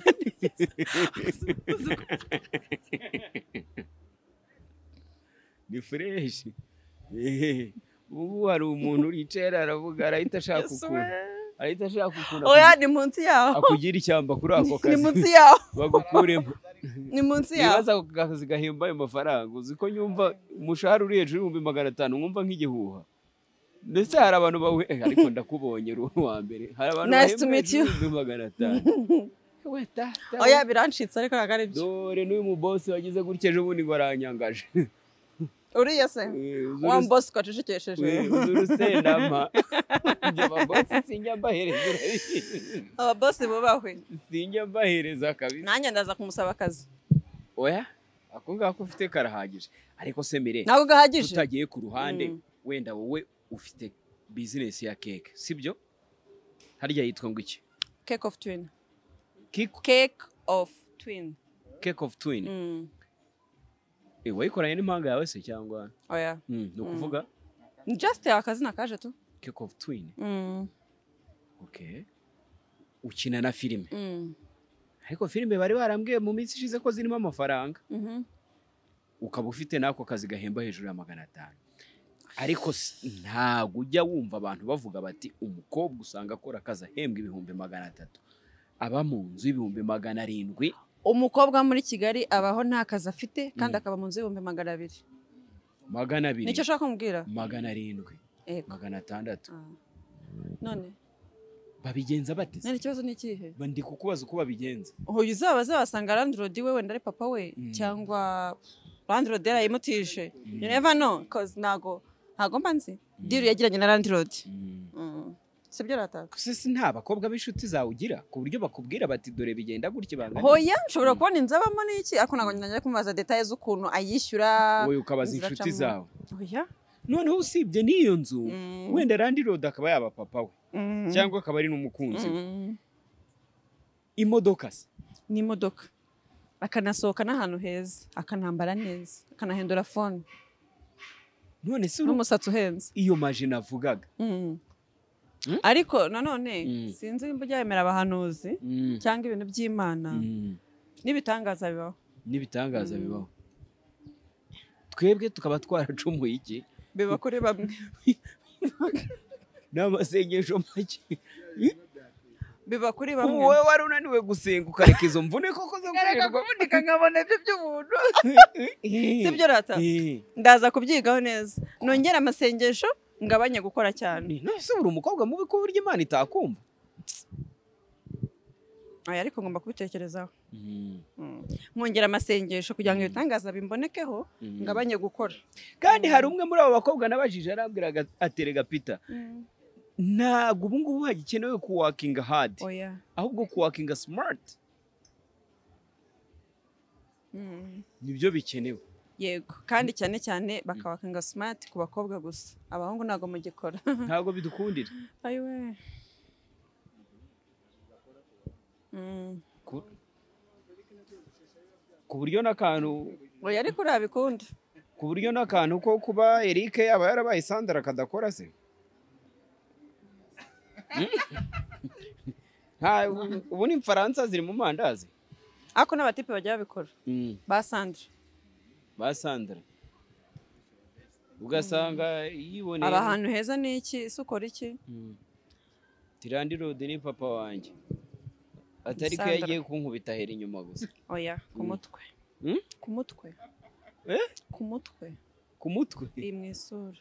ni fureshi Ehehe. ubu hari umuntu yicayera aravuga arahita ashaka Yesu we. ukuntu arahita ashaka ukuntu oya ni munsi yaho akugira ishyamba kuri ako ni kazi munsi yaho bagukuremo ni munsi yaho nibaza ako kazi gahemba ayo mafaranga uzi ko nyumva umushahara uri hejuru y'ibihumbi magana atanu nkumva nk'igihuha ndetse hari abantu bawe eh, ariko ndakubonye uri wa mbere hari abantu Nice bahembwa to meet hejuru you. y'ibihumbi magana atanu We, ta, ta, oya birancitse ariko ntabwo ari byo dore n'uyu mubosi wagize gutya ejo bundi ngo aranyangaje uriya se Eh, uzi wa uruse- mbosi twacecekesheje we, uzi urusendama ibyo babosi sinjya mbahereza urabizi. ababosi bubahwe sinjya mbahereza kabisa nanjye ndaza kumusaba akazi oya ako ngako ufite karahagije ariko se mire ntabwo gahagije tutagiye ku ruhande Mm. wenda wowe ufite bizinesi ya keke sibyo harya yitwa ngo iki cake of twin Kiko- cake of twin cake of twin Mm, Eh, wayikoranye n'impanga yawe se cyangwa oya Mm, ni ukuvuga ni just akazina kaje tu cake of twin Mm, okay ukina na filime mm, ariko filime bari barambwiye mu minsi ishize ko zirimo amafaranga mhm. ukaba ufite n'ako kazi gahemba hejuru ya magana atanu ariko si- ntabwo ujya wumva abantu bavuga bati umukobwa usanga akora akazi ahembwa ibihumbi magana atatu aba mu nzu y'ibihumbi magana arindwi umukobwa muri kigali abaho nta kazi afite kandi Mm. akaba mu nzu y'ibihumbi magana abiri magana abiri nicyo ushaka kumubwira magana arindwi Ego. magana atandatu Ah. none babigenza bate se? none ikibazo ni ikihe Ba- ndi kukubaza uko babigenza uyu uzabaze wasanga landlord we wenda ari papa we Mm. cyangwa landlord yarayimutije you never know cause ntago ntago mba nzi deal yagiranye na landlord Mm. sibyo rataka gusa si nta bakobwa b'inshuti zawe ugira ku buryo bakubwira bati dore bigenda gutya bangana hoya nshobora kubona inzu abamo n'iki ariko ntabwo njya kumubaza detaye z'ukuntu ayishyura wowe ukabaza inzira inshuti acamo. zawe hoya noneho usibye n'iyo nzu Mm. wenda landiroda akaba yaba papa we Mm. cyangwa akaba ari n'umukunzi we Mm. imodoka se n'imodoka akanasohoka n'ahantu heza akanambara neza akanahindura fone none se uru- n'umusatsi uhenze iyo maji navugaga Mm. Mm? ariko nanone Mm. sinzi nimba ujyemera abahanuzi cyangwa ibintu by'imana Mm. n'ibitangaza bibaho n'ibitangaza bibaho twebwe tukaba twaracumuye iki biba kuri bamwe n'amasengesho make biba kuri bamwe wowe wari unaniwe gusenga ukareka izo mvune koko zo Nkareka gukorerwa kuvunika nkabona ibyo by'umuntu sibyo rata ndaza kubyigaho neza nongera amasengesho ngabanye gukora cyane nose buri umukobwa mubi ko burya imana itakumva aya ariko ngomba kubitekerezaho Mm. nkongera amasengesho kugira ngo ibitangaza bimbonekeho ngabanye gukora kandi hari umwe muri abo bakobwa nabajije arambwiraga aterega pita ntabwo ubu ngubu hagikenewe kuwakinga hadi oya ahubwo kuwakinga simati Mm. nibyo bikenewe yego kandi cyane cyane bakabakanga simati ku bakobwa gusa abahungu ntabwo mugikora ntabwo bidukundira ayiwe Mm. ku ku buryo n'akantu oya ariko urabikunda ku buryo n'akantu ko kuba Eric yaba yarabaye Sandra akadakora se nta ubu ni Faransa ziri mu mandazi ariko n'abatipe bajya babikora ba sandra ba Sandra ugasanga yiboneye aba ahantu heza ni iki ese ukora iki Mm. Tirandi Road ni papa wanjye atari ko Sandra. yagiye kunkubita ahera inyuma gusa oya ku mutwe Mm? ku mutwe Eh? ku mutwe ku mutwe iyi mu isura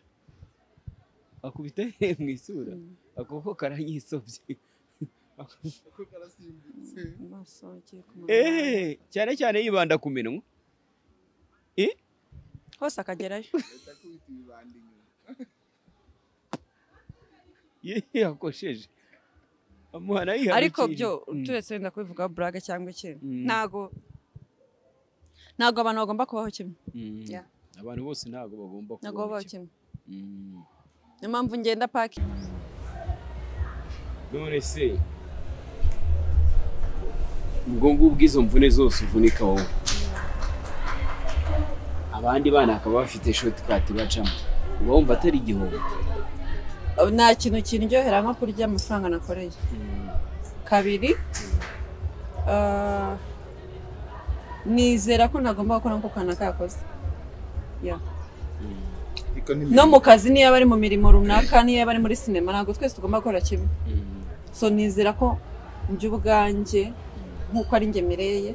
akubita ahereye mu isura akaboko karanyisobye amaso agiye ku munwa Ehe, cyane cyane yibanda ku minwa Eh, hose akagerayo ye- yakosheje amuha nayo ihano ariko ikindi. byo Mm. turetse wenda kubivugaho burage cyangwa ikintu Mm. ntago ntago abantu bagomba kubaho kimwe Mm. Yeah. abantu bose ntabwo bagomba ntago kubaho babaho kimwe. kimwe Mm. niyo mpamvu ngenda paki none se ubwo ngubwo izo mvune zose uvunika wowe abandi bana bakaba bafite shotikati bacamo uba wumva atari igihombo nta kintu kindyohera nko kurya amafaranga nakoreye kabiri ah, nizera ko ntagomba gukora nko kana kakoze Yeah. Ariko ni no mu kazi niyo aba ari mu mirimo runaka niyo aba ari muri sinema ntabwo twese tugomba gukora kimwe so nizera ko by'ubwanjye nk'uko ari njye mireye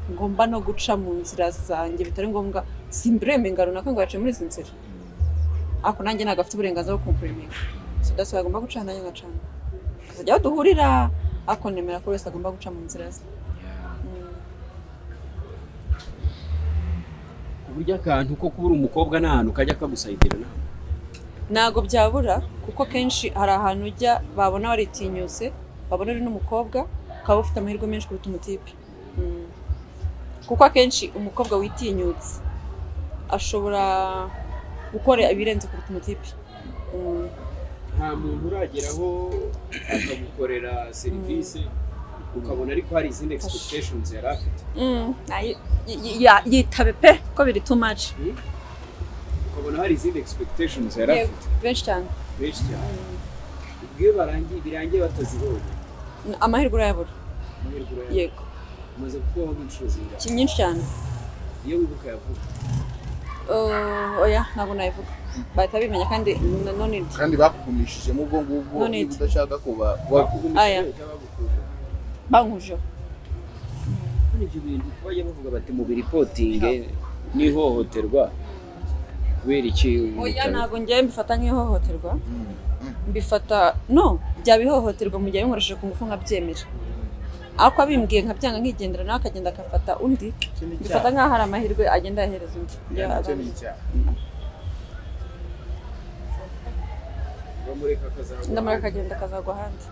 ngomba no guca mu nzira zanjye bitari ngombwa simburemenga runaka ngo yace muri izi nzira ariko nanjye ntabwo afite uburenganzira bwo kumpuremenga so that's why agomba guca nanjye ngacana tukazajya aho duhurira ariko nemera ko buri wese agomba guca mu nzira ze Mm. uburyo akantu ko kubura umukobwa ni ahantu kajya kagusayidira nawe ntabwo byabura kuko kenshi hari ahantu ujya babona waritinyutse babona uri n'umukobwa ukaba ufite amahirwe menshi kuruta umutipe Mm. kuko akenshi umukobwa witinyutse ashobora gukora ibirenze kuruta umutipe Mm. nta muntu urageraho akagukorera serivisi ukabona ariko hari izindi expectations yari afite Mm. Ayi- yi- ya- yitabe pe ko biri too much ukabona hari izindi expectations yari afite benshi cyane benshi cyane ubwiyo barangiye birangiye batazibonye amahirwe urayabura amahirwe urayabona. yego umaze kubaho nk'inshuro zingahe ki- nyinshi cyane iyo wibuka yavuga Uh, oya ntabwo nabivuga bahita bimenya kandi nanone kandi bakugumishijemo ubwo ngubwo None niba iki? udashaka kuba Aya. bakugumije bakugumije bankujeho Hano ibyo bintu bajya bavuga bati mu biripotinge n'ihohoterwa kubera iki Oya umutara- ntabwo njyewe mbifata nk'ihohoterwa mbifata no byaba ihohoterwa mu gihe abinkoresheje ku ngufu nkabyemera ariko abimbwiye nkabyanga nkigendera nawe akagenda agafata undi mbifata nk'aho hari amahirwe agenda yahereza undi Ya, nacyo ni abantu. icyaha bamureka akazabona ndamara akagenda akazagwa ahandi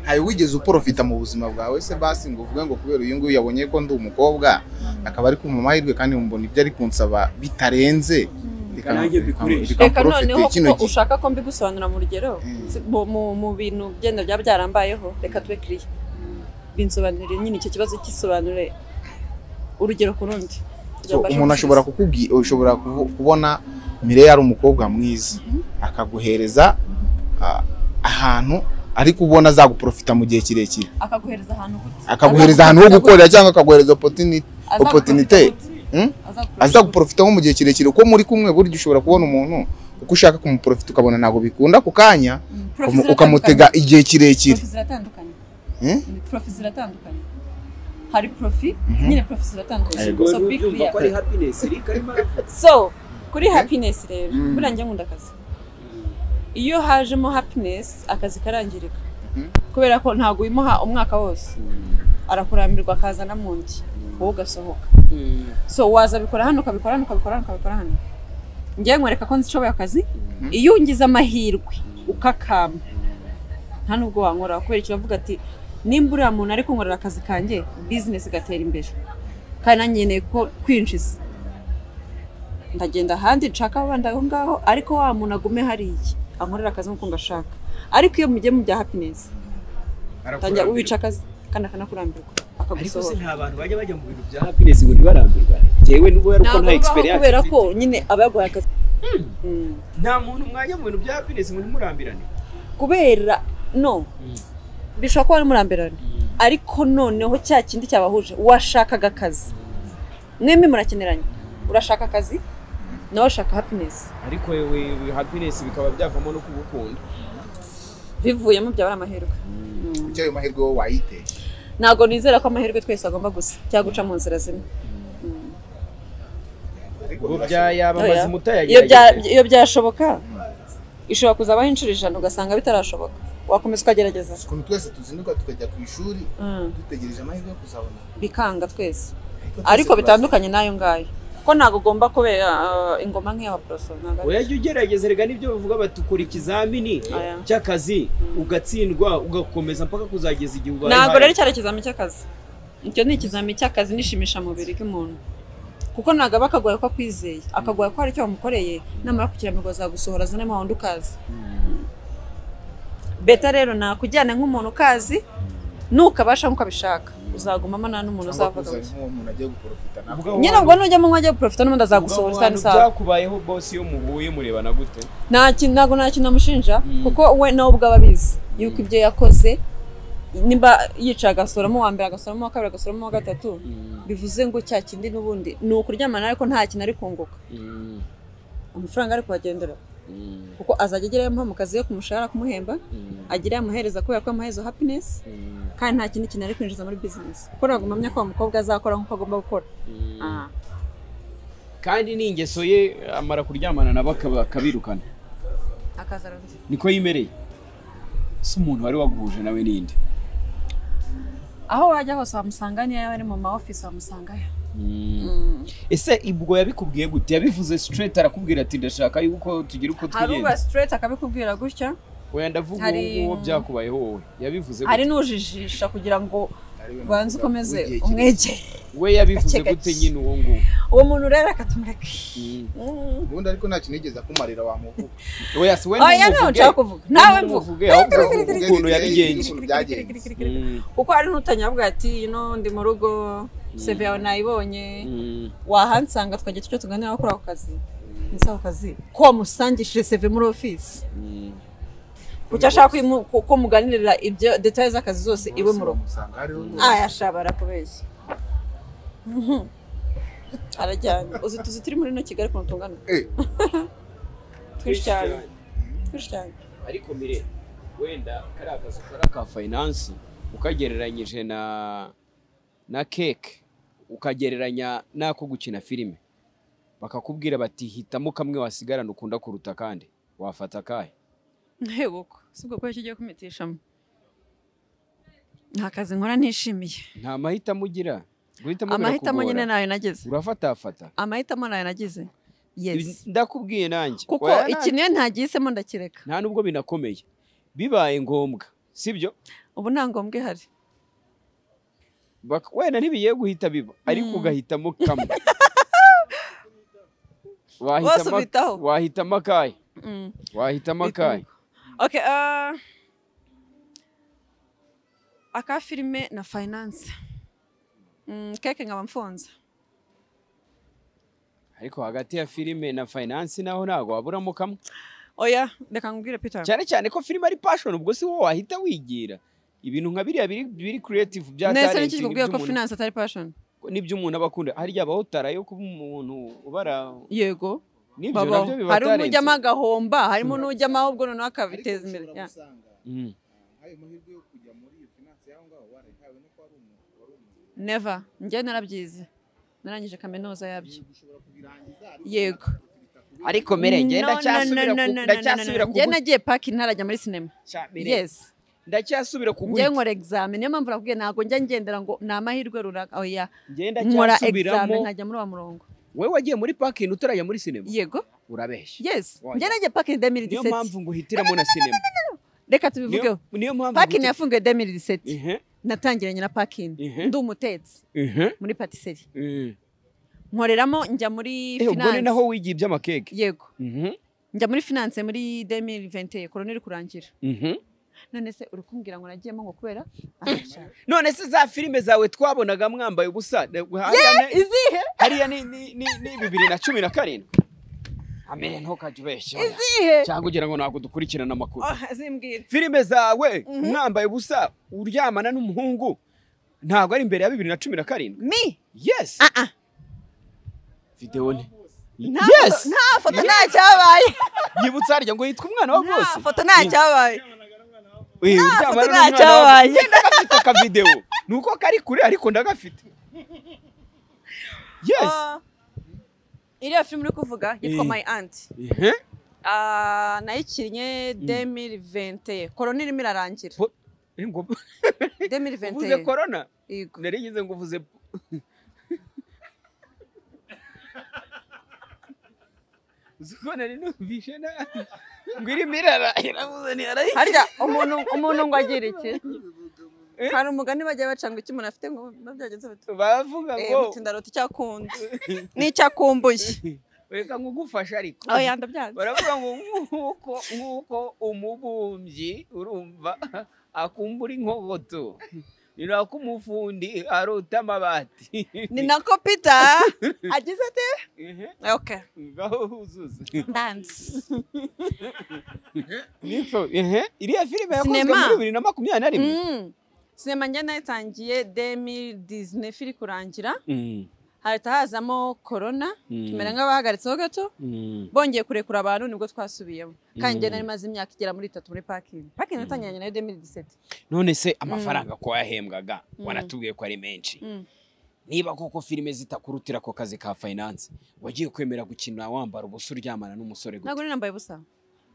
ntawe wigeze uporofita mu buzima bwawe se basi ngo uvuge ngo kubera uyu nguyu yabonye ko ndi umukobwa akaba ari kumva amahirwe kandi mbona ibyo ari kunsaba bitarenze reka nanjye mbikoreshe. reka bikamporofite noneho kino ko gihe. ushaka ko mbigusobanura mu rugero Mm. si- mu- mu- mu bintu byenda byaba byarambayeho reka tube kiriya binsobanurire nyine icyo kibazo kisobanure urugero ku rundi kugira So, ngo mbashe umuntu ashobora gusubiza. kukubwira ushobora kuvu- kubona Mireille ari umukobwa mwiza akaguhereza ah, ahantu ariko ubona azaguporofita mu gihe kirekire akaguhereza ahantu gute akaguhereza ahantu ho Azaguporofita gukorera cyangwa akaguhereza opportunity Azaguporofita opportunity. gute? Hmm? Azaguporofita gute? azaguporofita nko mu gihe kirekire uko muri kumwe burya ushobora kubona umuntu uko ushaka kumuporofita ukabona ntabwo bikunda ako kanya Profesi ukamu- ukamutega igihe kirekire Profi ziratandukanye. Eh? Profi ziratandukanye. Hari profi, nyine profi ziratandukanye. ubwo So, be byumva ko ari clear. happiness iri karimo aravuga So, kuri happiness rero, buriya njye nkunda akazi. Iyo hajemo happiness, akazi karangirika. Kubera ko ntabwo uyimuha umwaka wose. Arakurambirwa akazana mu ndi, wowe ugasohoka. So, waza bikora hano, ukabikora hano, ukabikora hano, ukabikora hano. Njyewe nkwereka ko nzishoboye akazi, iyo ungize amahirwe ukakamba nta nubwo wankorera kubera icyo bavuga ati nimba uriya muntu ari kunkorera akazi kanjye bizinesi igatera imbere kandi nanjye nkeneye ko kwinjiza ndagenda ahandi nshaka abandi aho ngaho ariko wa muntu agume hariya ankorera akazi nk'uko ngashaka ariko iyo mugiye mu bya happiness tangira uwica akazi kandi akanakurambirwa ariko se akagusohora nta bantu bajya bajya mu bintu bya happiness ngo ntibarambirwa njyewe n'ubu yari uko ntabwo nta bibaho experience kubera ko mfite. nyine aba yaguhaye akazi Mm. nta muntu mwajya mu bintu bya happiness ngo ntimurambirane kubera no bishobora kuba ari murambirane ariko noneho cya kindi cyabahuje washakaga akazi mwembi murakeneranye urashaka akazi nawe ashaka happiness ariko yewe happiness bikaba byavamo no kugukunda bivuyemo byaba ari amahirwe kuki ayo mahirwe wowe wayitesha ntabwo nizera ko amahirwe twese agomba gusa cyangwa guca mu nzira zimwe ubwo bya yaba amazi Iyo bya- mutayagerageje iyo byashoboka ishobora kuzabaho inshuro ijana ugasanga bitarashoboka wakomeza ukagerageza ukuntu twese tuzinduka tukajya ku ishuri Mm. dutegereje amahirwe yo kuzabona bikanga twese twese ariko turazi- bitandukanye n'ayo ngayo ko ntabwo ugomba kubera ah, ingoma nk'iya poroso ntabwo ari urajya ugerageza rega n'ibyo bavuga bati ukora ikizamini Aya. cy'akazi ugatsindwa ugakomeza mpaka kuzageza igihe ubaye ntabwo high. rero cyari ikizami cy'akazi icyo ni ikizami cy'akazi n'ishimishamubiri bw'umuntu kuko ntabwo aba akagoye ko akwizeye akagoye ko hari icyo wamukoreye namara kukiramirwa azagusohora azane mu wundi ukazi beta rero nakujyana nk'umuntu ukazi nukabasha nk'uko abishaka uzagumamo nta n'umuntu cyangwa uzavaga kuzana uwo muntu agiye guporofita nawe Ubwo- nyine ubwo nujya mu mwanya wo guprofita n'ubundi azagusohora Ubwo usanga abantu usanga Byakubayeho bosi iyo muhuye murebana gute? nta kintu ntabwo nta kintu amushinja kuko we nawe ubwo aba abizi yuko ibyo yakoze nimba yicaye agasoramo uwa mbere agasoramo uwa kabiri agasoramo uwa gatatu bivuze ngo cya kindi n'ubundi ni ukuryamana ariko nta kintu ari kunguka amafaranga ari kuhagendera kuko azajya agerayo amuha mu kazi yo kumushahara kumuhemba agerayo amuhereza kubera ko yamuhereza happiness kandi nta kindi kintu ari kwinjiza muri business kuko ntabwo mpamya ko uwo mukobwa azakora nk'uko agomba gukora Ah. Kandi n'ingeso ye amara kuryamana nabo akaba- akabirukana. akaza ararya Niko yimereye. Si umuntu wari waguhuje nawe n'indi. aho wajya hose wamusanga niyo yaba ari mu ma office wamusangayo Ese ibwo yabikubwiye gute? Yabivuze straight arakubwira ati ndashaka yuko tugira uko hari uba twigenda. straight akabikubwira gutya Oya ndavuga hari- uwo byakubayeho wowe. Yabivuze hari gute? n'ujijisha kugira ngo ariwe ubanze navuga, ukomeze w'igihe kirekire. umwegere We yabivuze Gake gute gake. nyine uwo nguwo? uwo muntu rero akatumureka Mm. Mm. ubundi ariko nta kintu yigeze akumarira wamuvuga Oya si we oya nawe ntumuvuge. nshaka kuvuga nawe mvuga Ntumuvuge, ahubwo uvuge ukuntu yabigenje. ukuntu byagenze Mm. kuko hari n'utanyabwa ati ino ndi mu rugo seve yawe nayibonye Mm. wahansanga twagira icyo tuganiraho kuri ako kazi ese ako kazi ko wamusangishije seve muri ofisi Mm. kuki ashaka ko imu- ko- ko muganirira ibyo detaye z'akazi zose iwe mu rugo usanga hariho ayashaba arakubeshya Mhm. arajyanye uzi tuzi turi muri ino kigali ukuntu tungana Eh, twinshi cyane twinshi cyane ariko mire wenda kariya kazi kari aka finance ukagereranyije na na keke ukagereranya n'ako gukina filime bakakubwira bati hitamo kamwe wasigarana ukunda kuruta kandi wafata akahe ntebuko si ubwo kubera kigiye kumitishamo nta kazi nkora ntishimiye nta mahitamo ugira guhitamo amahitamo nyine birakugora nayo nagize urafatafata amahitamo nayo nagize yes ndakubwiye nanjye kuko Oya, iki niyo ntagisemo ndakireka nta nubwo binakomeye bibaye ngombwa sibyo ubu nta ngombwa ihari Bak- wenda ntibigiye guhita biba ariko ugahitamo kamwe Bose wahitamo ubitaho. wahitamo akahe Mm. wahitamo akahe Okay, ah, aka filime na finance Mm, keke nkaba mfunze ariko hagati ya filime na finance naho ntabwo waburamo kamwe oya reka nkubwire peter cyane cyane ko filime ari passion ubwo si wowe wahita wigira ibintu nka biriya biri biri creative bya nese talent niki kikubwiye ko finance atari passion n'ibyo umuntu aba akunda harya abaho tara yo kuba umuntu ubara yego n'ibyo babaho nabyo biba hari n'ujyamo talent agahomba harimo n'ujyamo ahubwo noneho akabiteza imbere ushobora Yeah. gusanga Mm. ayo mahirwe yo kujya muri iyo finance yaho ngaho warayihawe no kuba ari umuntu wari umuntu never njye narabyize narangije kaminuza yabyo ushobora kubirangiza ariko yego ariko mere njye No, no, ndacyasubira no, no, ku- no, no, ndacyasubira no, no. ku njye nagiye paki ntarajya muri sinema guca, mere. yes ndacyasubira ku njye nkora examen niyo mpamvu nakubwiye ntabwo njya ngendera ngo ni amahirwe runaka oya ngenda nkora examen cyasubiramo nkajya muri wa murongo wowe wagiye muri parking utarajya muri sinema yego urabeshya yes Oya. njye najya paki niyo 2017 mpamvu nguhitiramo na sinema reka Niyo- tubivugeho niyo mpamvu paki nguhitira- yafunguye 2017 Ihe, natangiranye na pakingi Mhm. ndi umutetsi ihe, muri patisserie ihe. nkoreramo njya muri Eh, ubwo ni finance naho wigiye iby'amakeke yego Mhm, njye njya muri finance muri 2020 korona iri kurangira mhm. none se uri kumbwira ngo nagiyemo ngo kubera Ahasha. none se za filime zawe twabonaga mwambaye ubusa ne- hariya ne- izihe hariya ni ni- ni- ni bibiri na cumi na karindwi amere ntukajya ubeshya oya. izihe cyangwa ugira ngo ntabwo dukurikirana amakuru Oh, zimbwira filime zawe mwambaye ubusa uryamana n'umuhungu ntabwo ari imbere ya bibiri na cumi na karindwi mi yes ah ah videwo ni nta yes foto- nta foto nta cyabaye yibutsa harya ngo yitwa umwana wa nta bose foto nta cyabaye Eh, uryamana foto n'umwana ntacyo wa- wabaye. Njye ndagafite akavidewo ni uko kari kure ariko ndagafite yes Ah, iriya filime uri kuvuga yitwa Eh. my aunt Ihe. Ah, nayikinnye 2020 korona irimo irarangira Po- eh, ngo- uvuze 2020 corona yego nari ngize ngo uvuze uzi ko nari numvishe nabi ngo irimo irara iravuze ntiyaraye harya umuntu umuntu ngo agire iki Eh? hari umugani bajya baca ngo icyo umuntu afite ngo biba byagenze bite bavuga Eh, ngo muti ndarota icyo akunda n'icyo akumbuye reka nkugufashe ariko oya ndabyanze baravuga ngo nk'uko nk'uko umubumbyi urumva akumbura inkogoto ninako umufundi arota amabati ni nako peter agize ati okay ngaho huzuza dance niko ehe iriya filime yakozwe Sinema. muri bibiri na makumyabiri na rimwe Mm. sinema njye nayitangiye demi disney firi kurangira Mm, hahita hazamo korona Mm. tumera nk'abahagaritseho gato mm, bongeye kurekura abantu nibwo twasubiyemo kandi njye Mm. nari maze imyaka igera muri itatu muri pakingi pakingi natangiranye nayo demiri diseti none se amafaranga ko wahembwaga Mm. wanatubwiye ko ari menshi Mm. niba koko filime zitakurutira ako kazi ka finance wagiye kwemera gukina wambara ubusa uryamana n'umusore ntabwo gute nari nambaye ubusa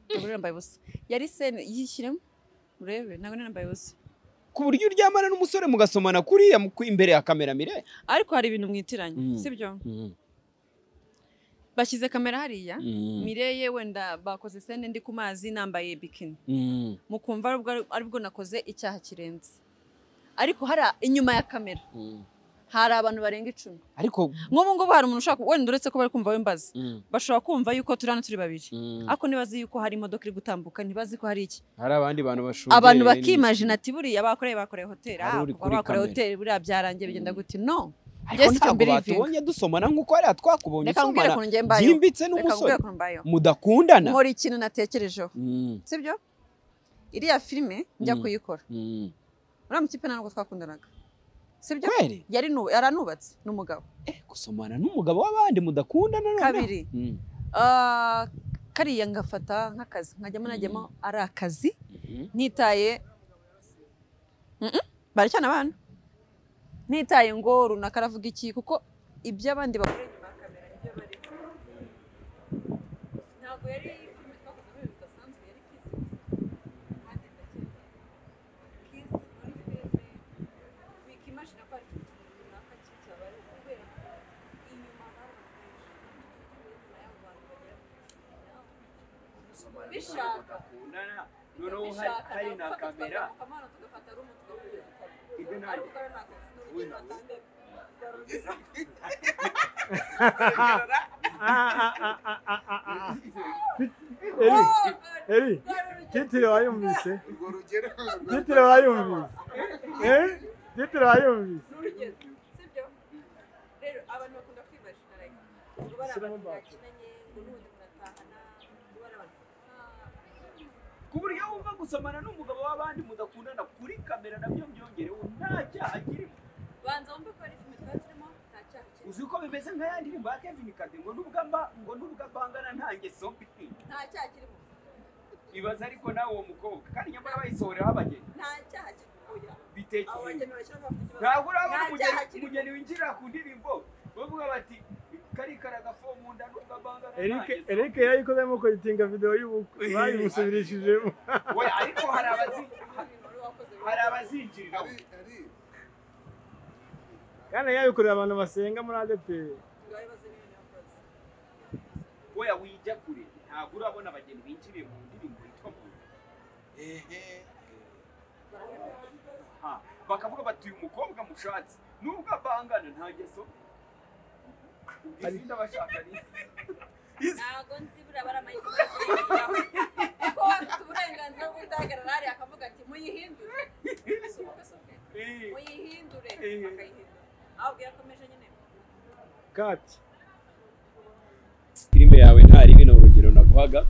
ntabwo nari nambaye ubusa yari sene yishyiremo urebe ntabwo nari nambaye ubusa ku buryo uryamana n'umusore mugasomana kuriya mu- ku- imbere ya kamera mire ariko hari ibintu mwitiranye Mm. sibyo bashyize kamera hariya Mm. mireye wenda bakoze sene ndi ku mazi nambaye bikini Mm. mukumva aribwo aribwo nakoze icyaha kirenze ariko hari inyuma ya kamera Mm. hari abantu barenga icumi ariko nk'ubu ngubu hari umuntu ushaka wenda uretse ko bari kumva wembaza Mm. bashobora kumva yuko turi hano turi babiri Mm. ariko ntibazi yuko hari imodoka iri gutambuka ntibazi ko hari iki hari abandi bantu bashungereye abantu ni- bakimajina ati buriya bakoreye bakoreye hoteli Hari uri kuva kuri bakoreye kamera. hoteli buriya byarangiye bigenda guti no ariko Yes, you ntabwo believe batubonye dusomana nk'uko hariya twakubonye reka nkubwire usomana ukuntu ngiye mbayeho byimbitse reka nkubwire n'umusore ukuntu mbayeho mudakundana nkora ikintu natekerejeho Mm. sibyo iriya filime njya Mm. kuyikora Mm. uriya mukipe ntabwo twakundanaga sibyo kweli yari nu- yaranubatse n'umugabo eh gusomana n'umugabo w'abandi mudakundana noneho kabiri Mm. ah, kariya ngafata nk'akazi nkajyamo najyamo ari akazi Mhm. ntitaye Mhm. baracyana abana ntitaye ngo runaka aravuga iki kuko ibyo abandi bakora inyuma ya kamera nibyo bari ntabwo yari filime twakozemo ibintu bidasanzwe yari kiss kandi ndakeka kiss muri filime wikimajina ko hari ikintu runaka kibi cyabaye kubera ko inyuma hari abantu benshi n'abo bantu bagera ku icumi nabo bishaka noneho hari hari na kamera ibyo ntabwo eri eri titire wayumvise urwo rugero titire wayumvise Eh? titire wayumvise Shyiramo batiri. ku buryo wumva gusomana n'umugabo w'abandi mudakundana kuri kamera nabyo byongerewe nta cyaha kirimo uzi ko bimeze nka ya ndirimbo ya Kevin Kade ngo nubwo mba ngo nubwo mbangana nta ngeso mbi ibaza ariko nawe uwo mukobwa kandi nyamara bayisohoreraho abageni bitekeye ntabwo urabona umugeni umugeni winjirira ku ndirimbo bavuga bati karikara agafo mu nda nubwo mbangana nta erike ngeso erike yayikozemo kuyitinga videwo y'ubukwe bayimusubirishijemo mbi." Oya, ariko hari abazi hari abazinjirira kandi yabikorera abantu basenga muri adeperi oya wijya kure ntabwo urabona abageni binjiriye mu ndirimbo yitwa mu nda Ha, bakavuga bati uyu mukobwa mushatse nubwo abangana nta ngeso ubwo izindi abashakanye ntabwo nzi buriya baramayikora kuko bafite uburenganzira bwo guhagarara hariya akavuga ati muyihindure si ubukwe si ubwe Eh, muyihindure Eh. bakayihindura ahubwo yakomeje nyine kati filime yawe nta ribi ni urugero naguhaga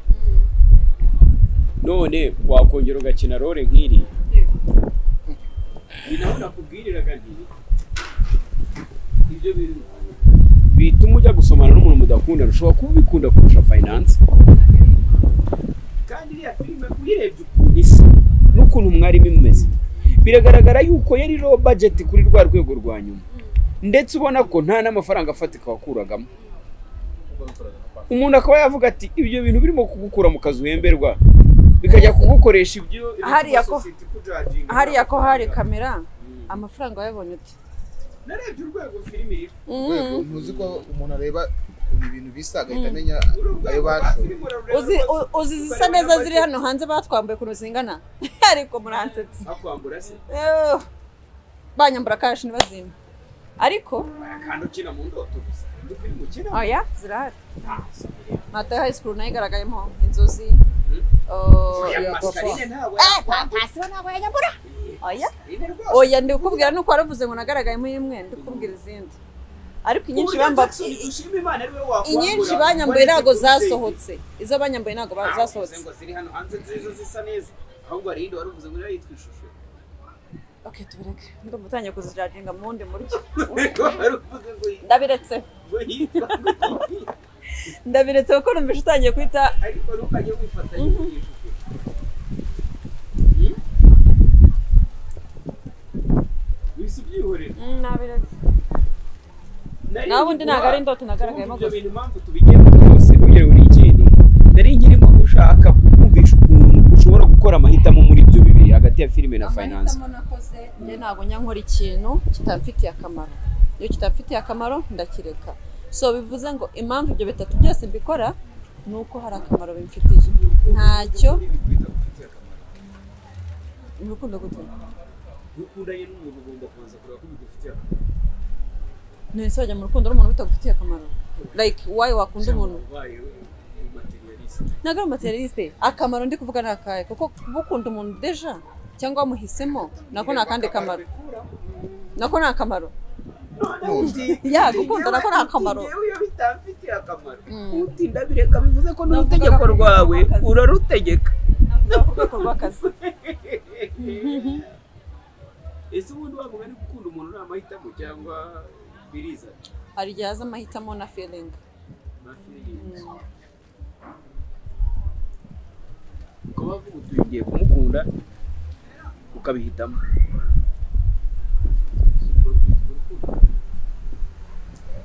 none wakongera ugakina role nk'iri ni naho nakubwiriraga nti ibyo bintu bituma ujya gusomana n'umuntu mudakundana ushobora kuba ubikunda kurusha finance kandi iriya filime uyirebye ukuntu isa n'ukuntu mwarimu imeze biragaragara yuko yari low budget kuri rwa rwego rwa nyuma ndetse ubona ko nta n'amafaranga afatika wakuragamo umuntu akaba yavuga ati ibyo bintu birimo kugukura mu kazi uhemberwa bikajya kugukoresha ibyo Hariya ko- society ikujudginga. hariya ko hari kamera amafaranga wayabonye ute narebye urwego filime iri rwego ntuzi ko umuntu areba ukuntu ibintu bisa agahita amenya uru ayo rwego rwa bashoye filime urarureba uzi rwose. u- uzi izisa neza ziri hano hanze batwambaye ukuntu zingana ariko muransetse akwambura se Eh, banyambura kashi ntibazime ariko kandi ukina mu ndoto gusa indi filime ukina oya zirahari ntazo matayo hayi sikuru nayo igaragayemo inzozi ya Oh, Pascaline ntabwo Eh, pa- pasi we ntabwo yajya agura. oya oya ndikubwira nuko waravuze ngo nagaragayemo imwe ndikubwira izindi ariko inyinshi bamba ushima imana ariwe wakwambura inyinshi banyambuye ntabwo zasohotse izo banyambuye ntabwo ba- zasohotse ngo ziri hano hanze nziza zisa neza ahubwo hari iyindi wari uvuze ngo niyo yitwa ishusho okay tubireke ndumva utangiye kuzijaginga mu wundi muryo wari uvuze ngo iyi- ndabiretse ngo yitwa ngo iyi- ndabiretse kuko numvise utangiye kwita ariko ntukajye wifatanya n'iyi shusho Hmm? wisi ubyihorera Mm, nabiretse Nari naho ubundi nkigura- ntabwo ari indoto Urumva nagaragayemo ibyo gusa bintu impamvu tubigiyemo byose ntugire buri ikindi nari nkirimo ushaka kukumvisha ukuntu ushobora gukora amahitamo muri ibyo bibiri hagati ya filime na finance amahitamo nakoze njye ntabwo nyankora ikintu kitamfitiye akamaro iyo kitamfitiye akamaro ndakireka so bivuze ngo impamvu ibyo bitatu byose mbikora ni uko hari akamaro bimfitiye ntacyo ni urukundo gute ukundanye n'umuntu ugomba kubanza kureba ko bigufitiye ntese wajya mu rukundo n'umuntu bitagufitiye akamaro like why wakunda umuntu ubaye materialist ntabwo ari materialiste akamaro ndi kuvuga ni akahe kuko kuba ukunda umuntu deja cyangwa wamuhisemo nako ni akandi kamaro nako ni akamaro Ya, gukunda nako ni akamaro. iyo bitamfitiye akamaro Mm. utinda bireka bivuze ko Navuga n'urutegeko ko ari rwawe akazi. urarutegeka navuga ku rwego rw'akazi ese ubundi wavuga ari gukunda umuntu nta mahitamo cyangwa biriza hari igihe haza amahitamo na feeling ukaba wavuga uti ugiye kumukunda ukabihitamo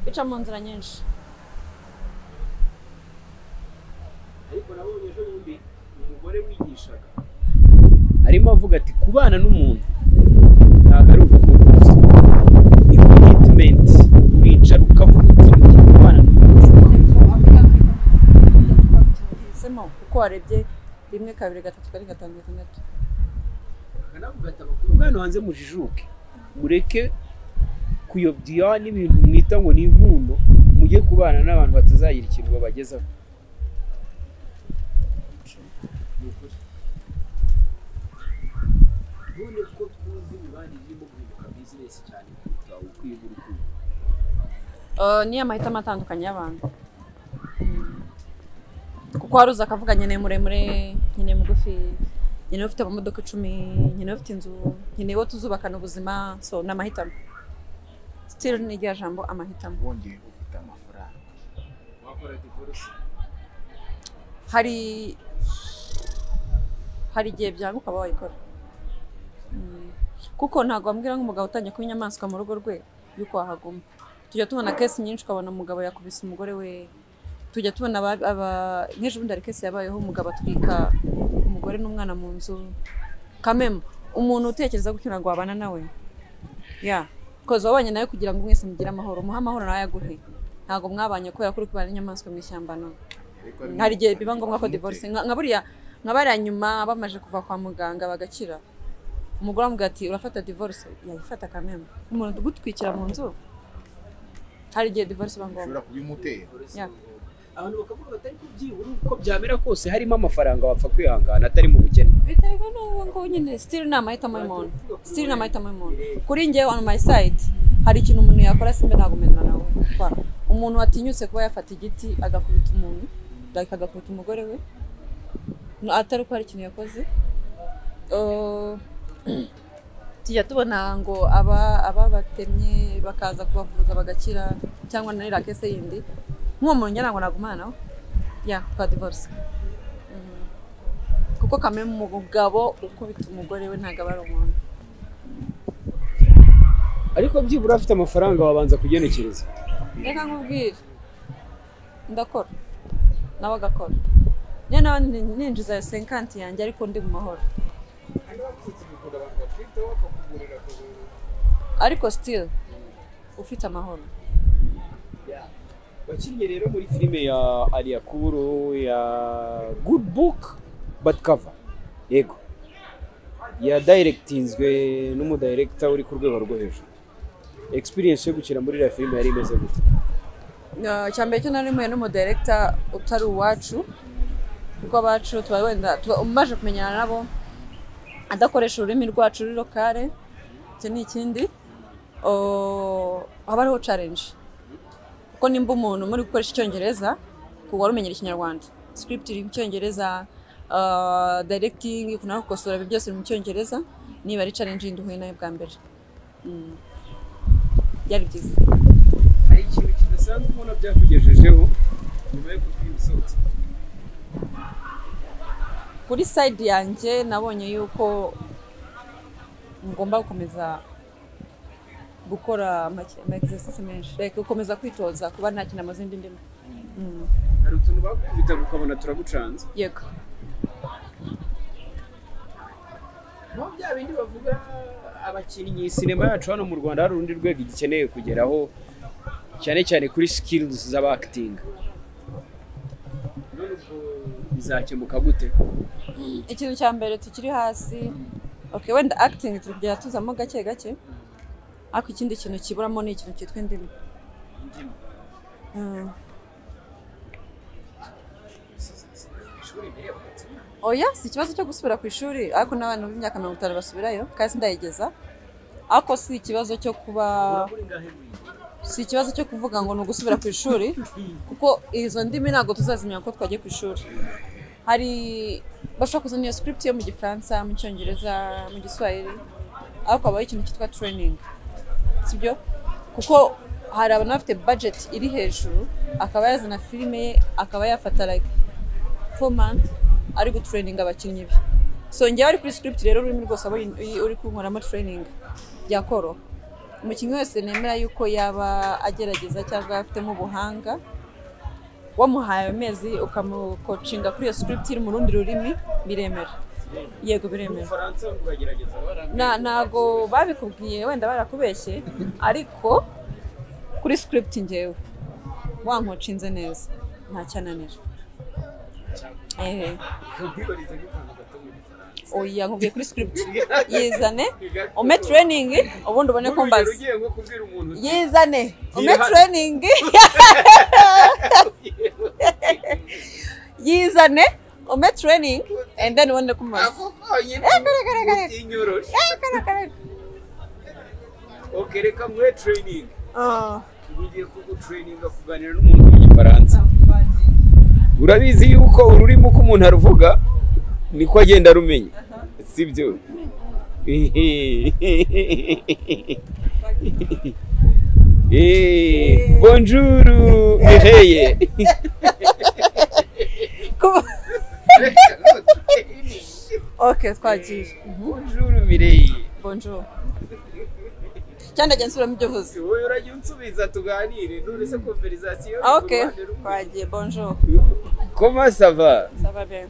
bica mu nzira nyinshi ariko nabonye ejo bundi umugore wigishaga arimo avuga ati kubana n'umuntu ntabwo ari urukundo gusa ni commitment uricara ukavuga uti ugiye kubana n'umuntu uhisemo kuko warebye rimwe kabiri gatatu kane gatanu gatandatu akanavuga ati abakuru bwana hanze mujijuke mureke kuyobya n'ibintu mwita ngo ni inkundo mujye kubana n'abantu batazagira ikintu babagezaho Ni ukuri. none ko tuzi imibanire irimo guhinduka bizinesi cyane kuruta ukwiye urukundo Ah, ni amahitamo atandukanye y'abantu Mm. kuko hari uza akavuga nkeneye muremure nkeneye mugufi nkeneye ufite amamodoka icumi nkeneye ufite inzu nkeneye uwo tuzubakana ubuzima so ni amahitamo still ni irya jambo amahitamo wongeye ufite amafaranga wakora divorce hari hari igihe byanga ukaba wayikora Mm. kuko ntabwo wambwira nk'umugabo utangiye kuba inyamaswa mu rugo rwe yuko wahaguma tujya tubona kesi nyinshi ukabona umugabo yakubise umugore we tujya tubona aba- aba- nk'ejo bundi hari kesi yabayeho umugabo atwika umugore n'umwana mu nzu kamemu umuntu utekereza gutyo ntabwo wabana nawe ya koza wabanye nawe kugira ngo mwese mugire amahoro umuhe amahoro nawe ayaguhe ntabwo mwabanye kubera ko uri kubana n'inyamaswa mu ishyamba no Ariko hari hari igihe n'umuntu biba ngombwa ko wamuteye. divorce nka nka buriya nka bariya nyuma bamaze kuva kwa muganga bagakira umugore amubwira ati urafata divorce yayifata kameme umuntu gutwikira mu nzu hari igihe divorce iba ngombwa ushobora kubimutera Ya. abantu bakavuga batari kubyibura uko byamera kose harimo amafaranga wapfa kwihangana atari mu bukene biterwa n'uwo ngo nyine still ni amahitamo y'umuntu still ni amahitamo y'umuntu kuri njyewe on my side hari ikintu umuntu yakora simbe ntabwo mena nawe Kwa- umuntu watinyutse kuba yafata igiti agakubita umuntu like agakubita umugore we no- atari uko hari ikintu yakoze Uh, tujya tubona ngo aba ababatemye bakaza kubavuza bagakira cyangwa na ririya kese yindi nk'uwo muntu njye ntabwo nagumana nawe ya twa divorce Mhm. kuko kamwe mu mugabo ukubita umugore we ntabwo aba ari umuntu ariko byibura afite amafaranga wabanza kugenekereza reka nkubwire ndakora nawe agakora niyo nawe nin- ninjiza senkanti yanjye ariko ndi mu mahoro ariko still ufite amahoro wakinnye rero muri filime ya aliyakuru ya good book but cover yego yadiregitinzwe n'umudirekita uri ku rwego rwo hejuru experience yo gukina muri iriya filime yari imeze gute Na- icya mbere cyo nari muhuye n'umudirekita utari uwacu kuko abacu tuba wenda tuba umaze kumenyana nabo adakoresha ururimi rwacu ruri lokale icyo ni ikindi Oh, haba hariho challenge kuko nimba umuntu muri gukoresha icyongereza ku wari umenyera ikinyarwanda script iri mu cyongereza ah, directing kuna gukosora ibi byose biri mu cyongereza niba ari challenge yindi uhuye nayo bwa mbere Mm. byari byiza hari ikintu kidasanzwe ubona byakugejejeho nyuma yo kugira ibisohotse kuri side yanjye nabonye yuko ngomba gukomeza gukora amaexercise menshi like gukomeza kwitoza kuba nta kintu amaze indi ndimi Mm. hari utuntu bakubita ukabona turagucanze yego nko bya bindi bavuga abakinnyi sinema yacu hano mu rwanda hari urundi rwego igikeneye kugeraho cyane cyane kuri skills z'abakitinga none ubwo bizakemuka gute ikintu cya mbere tukiri hasi okay wenda acting turi kugenda tuzamo gake gake ariko ikindi kintu kiburamo ni ikintu cyitwa indimi Mm. oya si ikibazo cyo gusubira ku ishuri ariko n'abantu b'imyaka mirongo itanu basubirayo kandi sindayigeza ariko si ikibazo cyo kuba si ikibazo cyo kuvuga ngo ni ugusubira ku ishuri kuko izo ndimi ntabwo tuzazimenya ko twagiye ku ishuri hari bashobora kuzana iyo script yo mu gifaransa mu cyongereza mu giswahili ariko habaho ikintu cyitwa training sibyo kuko hari abantu bafite budget iri hejuru akaba yazana filime ye akaba yafata like four months ari gutureyininga abakinnyi be so njyewe ari kuri script rero ururimi rwose aba uyi- uyi- uri kunkoramo training byakoroha umukinnyi wese nemera yuko yaba agerageza cyangwa afitemo ubuhanga wamuhaye amezi ukamukocinga kuri iyo script iri mu rundi rurimi biremera yego biremera ubufaransa uragerageza Na- ntago babikubwiye wenda barakubeshye ariko kuri script ngewe wankocinze neza nta cyananira ehe ubwibarize nk'akantu gato mu gifaransa oya nkubwiye kuri script yizane ume training ubundi ubone ko mbaza ugiye nko kubwira umuntu uti, yizane ume Yiha- training yizane ume training and then ubone ko mbaza ako konyine utinyoroshe ok reka muhe training Ah. ubu ugiye kugutrayininga kuganira n'umuntu mu gifaransa urabizi yuko ururimi uko umuntu aruvuga niko agenda arumenya sibyo Eh, bonjour Mireille Ku- ok twagiye bonjour Mireille bonjour cyane njye nsubiramo ibyo uvuze wowe urajya unsubiza tuganire none se konverizasiyo Ah, ok twagiye bonjour koma sava ça va bien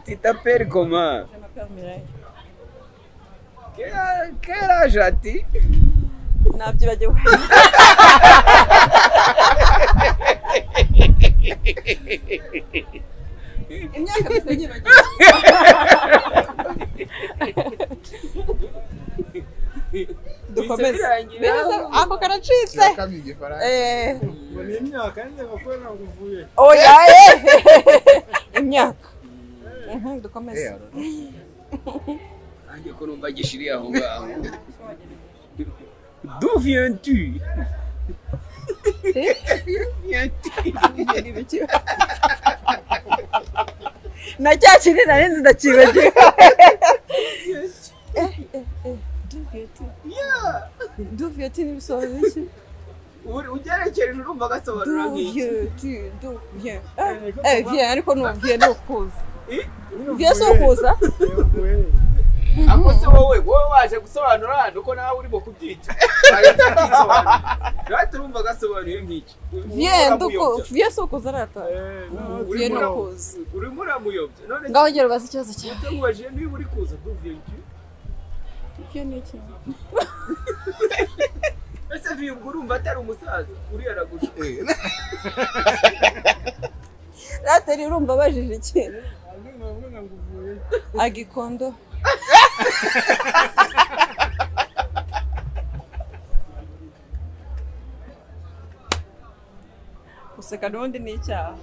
titaperi koma je m'appelle Mireille keraje ati nabyibagiwe imyaka mbese nyibagiwe dukomeze Biza- ako karacitse Kami igifaransa. Eh, ngo ni imyaka yanjye bakora ntabwo uvuye oya eh. imyaka Mhm, dukomeze Eh, aro. nanjye ko numva gishiri aho ngaho d'où viens tu viens tu na cya kintu nari nzi ndakibagiwe duviyoti n'ibisobanuro biki Uri- ugerekereje urumva agasobanura nk'iki duviyoti duviye eh viye ariko nuviye ni ukuza viye si ukuza uvuye ako se wowe wowe waje gusobanura hano ko nawe urimo kubyica ahita akisobanura natwe turumva agasobanuye nk'iki Ubu viye nduko uramuyobya. viye si ukuza arata viye ni urimo ura- ukuza urimo uramuyobya none ngaho ngero bazi ikibazo cyawe se nkubajije niba uri kuza d'où viens tu viye ni iki ese viye ubwo urumva atari umusaza uriya aragushuka rateri urumva abajije iki ntabwo uvuye agikondo guseka n'ubundi ni icyaha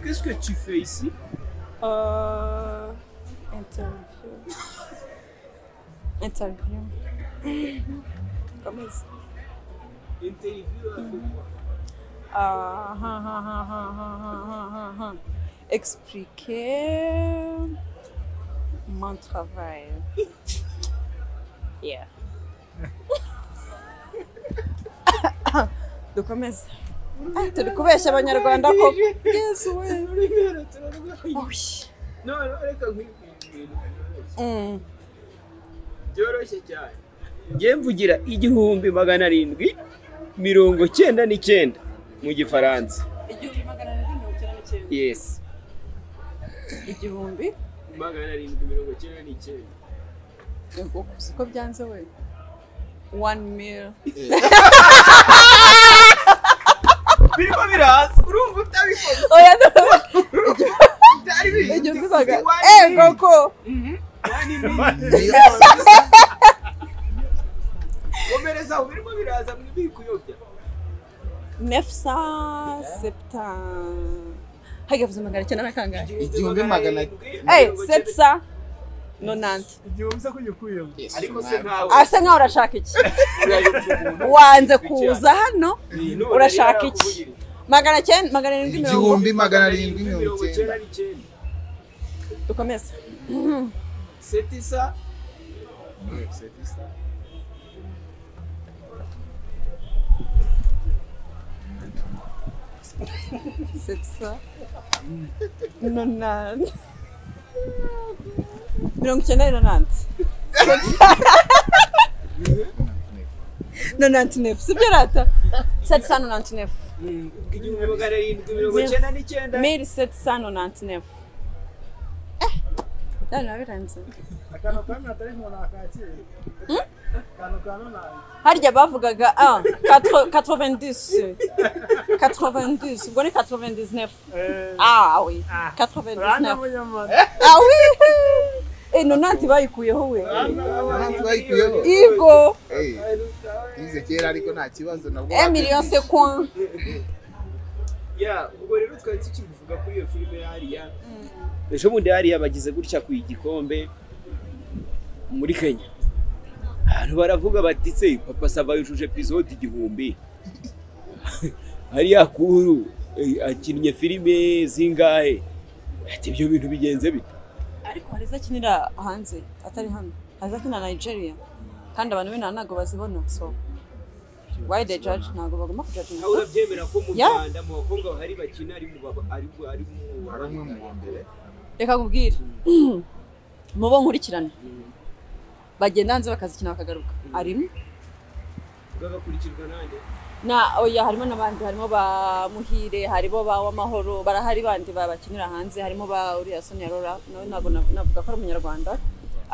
qu'est-ce que tu fais ici Euh, Interview. Interview. Comment c'est Ah, ha, ha, ha, ha, ha, ha, ha, ha, ha. Expliquer mon travail. Yeah. dukomeze Ah, turi kubeshya abanyarwanda ko yesu we Oy. none reka nkwibwira Mm. byoroshye cyane njye mvugira igihumbi magana arindwi mirongo cyenda n'icyenda mu gifaransa igihumbi magana arindwi mirongo icyenda n'icyenda yesi igihumbi magana arindwi mirongo cyenda n'icyenda Yego, uzi ko byanze we one meal birimo biraza urumva utabikoze oya no byari biri igihumbi magana eh koko komereza aho birimo biraza mwibiri kuyobya nefsa septa hajya kuza magana cyenda na kangahe Igihumbi magana- eh sepsa nonante igihumbi se kugikuyeho ariko se nkawe asa nkaho urashaka iki urayobya umuntu wanze kuza hano none urashaka rero iki nakubwira. magana cyenda magana arindwi mirongo igihumbi magana arindwi mirongo icyenda n'icyenda dukomeze setisa sepsa nonante mirongo icyenda nonante nonante nefu sibyo rata sepsa nonante nefu igihumbi magana arindwi mirongo icyenda n'icyenda miri sepsa nonante nefu eh none biranze akantu kamwe atari umuntu akakira akantu ka nonani harya bavugaga ah 90 90 ubwo ni 99 ah oui 99 munyamara ah oui eh nonante bayikuyeho we Ntabwo bayikuyeho igo Eh, yize kera ariko nta kibazo nabwo eh million c'est quoi ya ubwo rero twari tukivuga kuri iyo filime ya ariya ejo bundi hariya bagize gutya ku igikombe muri kenya abantu baravuga bati se papa sava yujuje episode igihumbi hariya kuru eh, akinnye filime zingahe ati ibyo bintu bigenze bite ariko hari izakinira hanze atari hano hari izakinira nigeria kandi abantu b'inaha ntabwo bazibona so why they judge ntabwo bagomba kujudge nawe urabyemera ko mu Ya. rwanda mu bakobwa bahari bakina ari mu baba ari mu ari mu Hari umwe mu wa mbere reka kubwira mubo nkurikirane bagenda hanze bakazikina bakagaruka arimo bw'agakurikirwa nanjye na oya harimo n'abandi harimo ba muhire harimo ba w'amahoro barahari bandi babakinira hanze harimo ba uriya sonia rora nawe ntabwo na- navuga ko ari umunyarwanda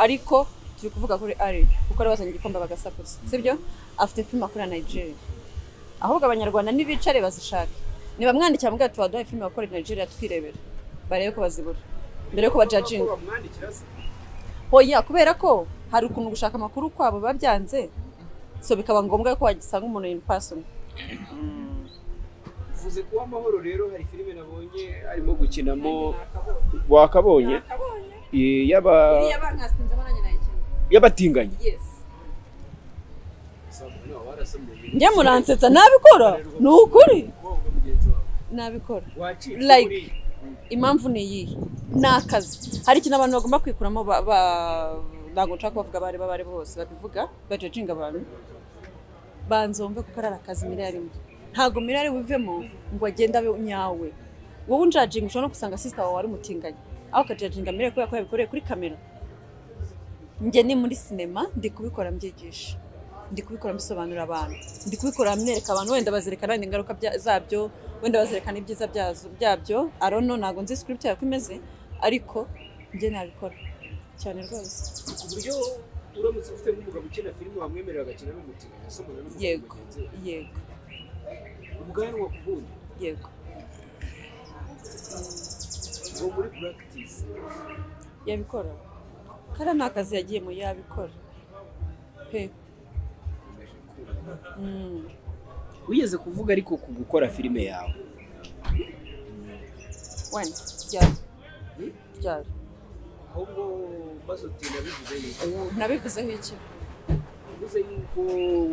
ariko turi kuvuga kuri ari kuko ari bazanye igikombe bagasakuza sibyo afite filime akorera nigeria ahubwo abanyarwanda nibicare bazishake nibamwandikira mubwira ati waduhaye filime wakorera nigeria tukirebera barebe ko bazibura mbere yuko bajajinga bamwandikira se hoya kubera ko hari ukuntu gushaka amakuru kwabo biba byanze so bikaba ngombwa ko wagisanga umuntu in person uvuze kuba amahoro rero hari filime nabonye arimo gukinamo wakabonye nakabonye Eh, y'aba iriya bankasinzemo nanjye nayikeneye y'abatinganyi yes njye muransetsa nabikora ni ukuri nabikora Like. impamvu ni iyihe ni akazi hari ikintu abantu bagomba kwikuramo ba- ba- ntabwo nshaka kubavuga abari bo abari bo bose babivuga bajajinga abantu banza wumve kuko ari akazi miliyari imwe ntabwo miliyari wivemo ngo agende abe nyawe wowe unjajinga ushobora no gusanga sisita wawe wari umutinganyi aho ukajajinga miliyari kubera ko yabikoreye kuri kamera njye ni muri sinema ndi kubikora mbyigisha ndi kubikora mbisobanurira abantu ndi kubikora mwereka abantu wenda bazerekana wenda ingaruka bya- zabyo wenda bazerekana ibyiza byazo- byabyo arono ntabwo nzi script yawe uko imeze ariko njye nabikora cyane rwose ku buryo uramutse ufite nk'umugabo ukina filime wamwemerera agakina n'umutinganyi asomana n'umugabo Yego. mugenzi we yego ubwanwa ku bundi yego ngo muri practice yabikora kariya ni akazi yagiyemo yabikora pe Mm. wigeze kuvuga ariko ku gukora filime yawe wenda ryari ryari ahubwo maze uti nabivuze yuko ubu nabivuzeho iki uvuze yuko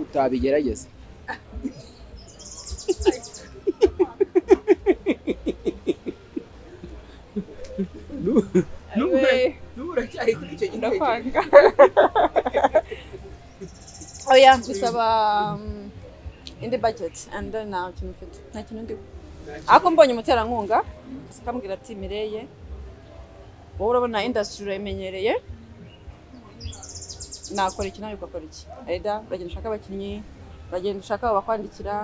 utabigerageza Nu- nubura nubura cyari kuri icyo gitekerezo ndakwanga oya bisaba um, indi budget and then nta kintu mfite nta kintu ndiho ariko mbonye umuterankunga gusa akambwira ati mireye wowe urabona industry urayimenyereye nakora iki nawe ugakora iki eda uragenda ushaka abakinnyi uragenda ushaka abakwandikira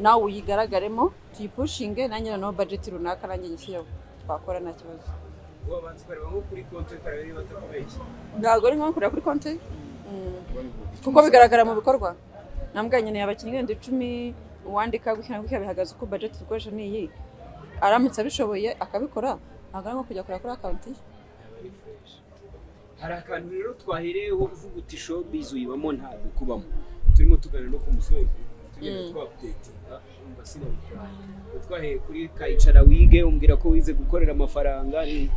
nawe uyigaragaremo tuyipushinge nanjye noneho budget runaka nanjye nyishyireho twakora nta kibazo ubu abanza ukareba nko kuri konti ukareba niba batakubeshye ntabwo ari nko kureba kuri konti kuko bigaragara mu bikorwa nambwa nkeneye abakinnyi wenda icumi uwandika gutya na gutya bihagaze uko budget dukoresha ni iyi aramutse abishoboye akabikora ntabwo ari nko kujya kureba kuri akawunti ye ari fresh. hari akantu rero twahereyeho uvuga uti showbiz uyibamo ntabwo kubamo turimo tugana no ku musozi tugenda twapudetinga umva sinabitaye twaheye kuri kayicara wige umbwira ko wize gukorera amafaranga ni-